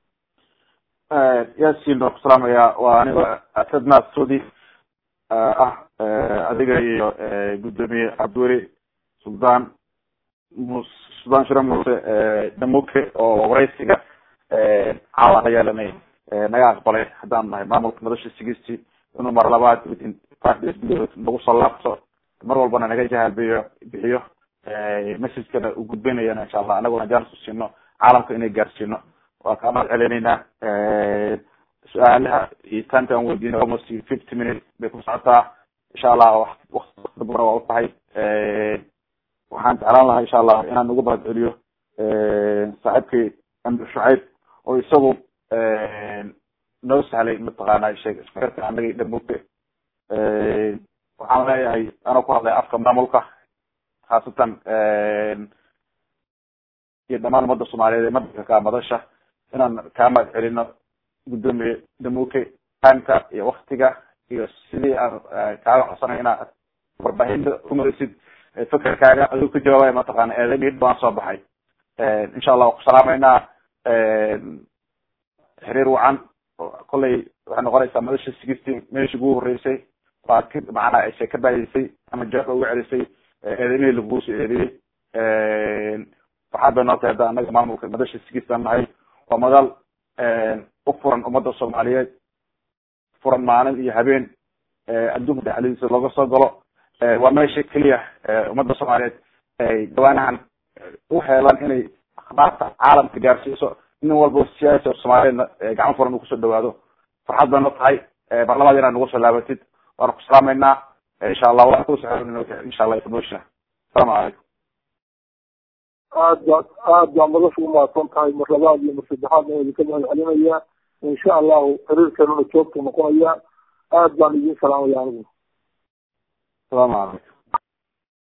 yaasiin baan ku salaamayaa waa aniga asad naasudi ah adiga iyo guddoomiye cabdiweli suldaan mus suldaan shire muuse damuke oo waraysiga caawa la yeelanay naga aqbalay haddaan nahay maamulka madasha sigisti inuu mar labaad nagu soo laabto mar walbana naga jahaalbiyo bixiyo messagekana u gudbinayana insha allah anaguna jaanis u siino caalamka inay gaarsiino waa kaa mahad celinaynaa su-aalaha iyo taanka aan weydiinay almost fifty minutes bay ku socotaa insha allah wakti dambana waa u tahay waxaan jeclaan lahaa insha allah inaan ugu mahad celiyo saaxiibkii amir shucayb oo isagu noo sahlay mataqaana sheeg ismairka anagay dhamugte waxaan leeyahay anoo ku hadlay afka maamulka khaasatan iyo dhamaan umada soomaaliyeed ee madanka ka madasha inaan kaa mahad celino guddoomiye damuke taimka iyo waktiga iyo sidii aan kaaga codsanay inaad warbaahinta umarisid fekerkaaga adigu ka jawaabaya mataqaana eedamid baan soo baxay insha allah waan ku salaameynaa xiriir wacan kollay waxay noqonaysaa madasha sixteen meeshii ugu horeysay waa ka macnaa ayse ka baadisay ama jawaabka uga celisay eedamihii lagugu soo eediyey waxaa bay noo tahay hadda anaga maamulka madasha sixteen nahay waa madal u furan ummadda soomaaliyeed furan maalin iyo habeen adduunka dhexdiisa looga soo galo waa meesha keliya ummadda soomaaliyeed ay dhawaanahan u heelan inay akhbaarta caalamka gaarsiiso nin walba siyaasi soomaaliyeedna gacmo furan uu kusoo dhawaado farxad bay noo tahay mar labaad inaad nagu soo laabatid waana ku salaameynaa insha allah waan kusoo insha allah information asalaamu calaykum aad baa aad baa madasha umahadsan tahay mar labaad iyo mar saddexaadna waa idinka mahad celinayaa insha allahu xiriirkeenuna joogtu noqonayaa aad baan idin salaamaya anigu asalaamu calaykum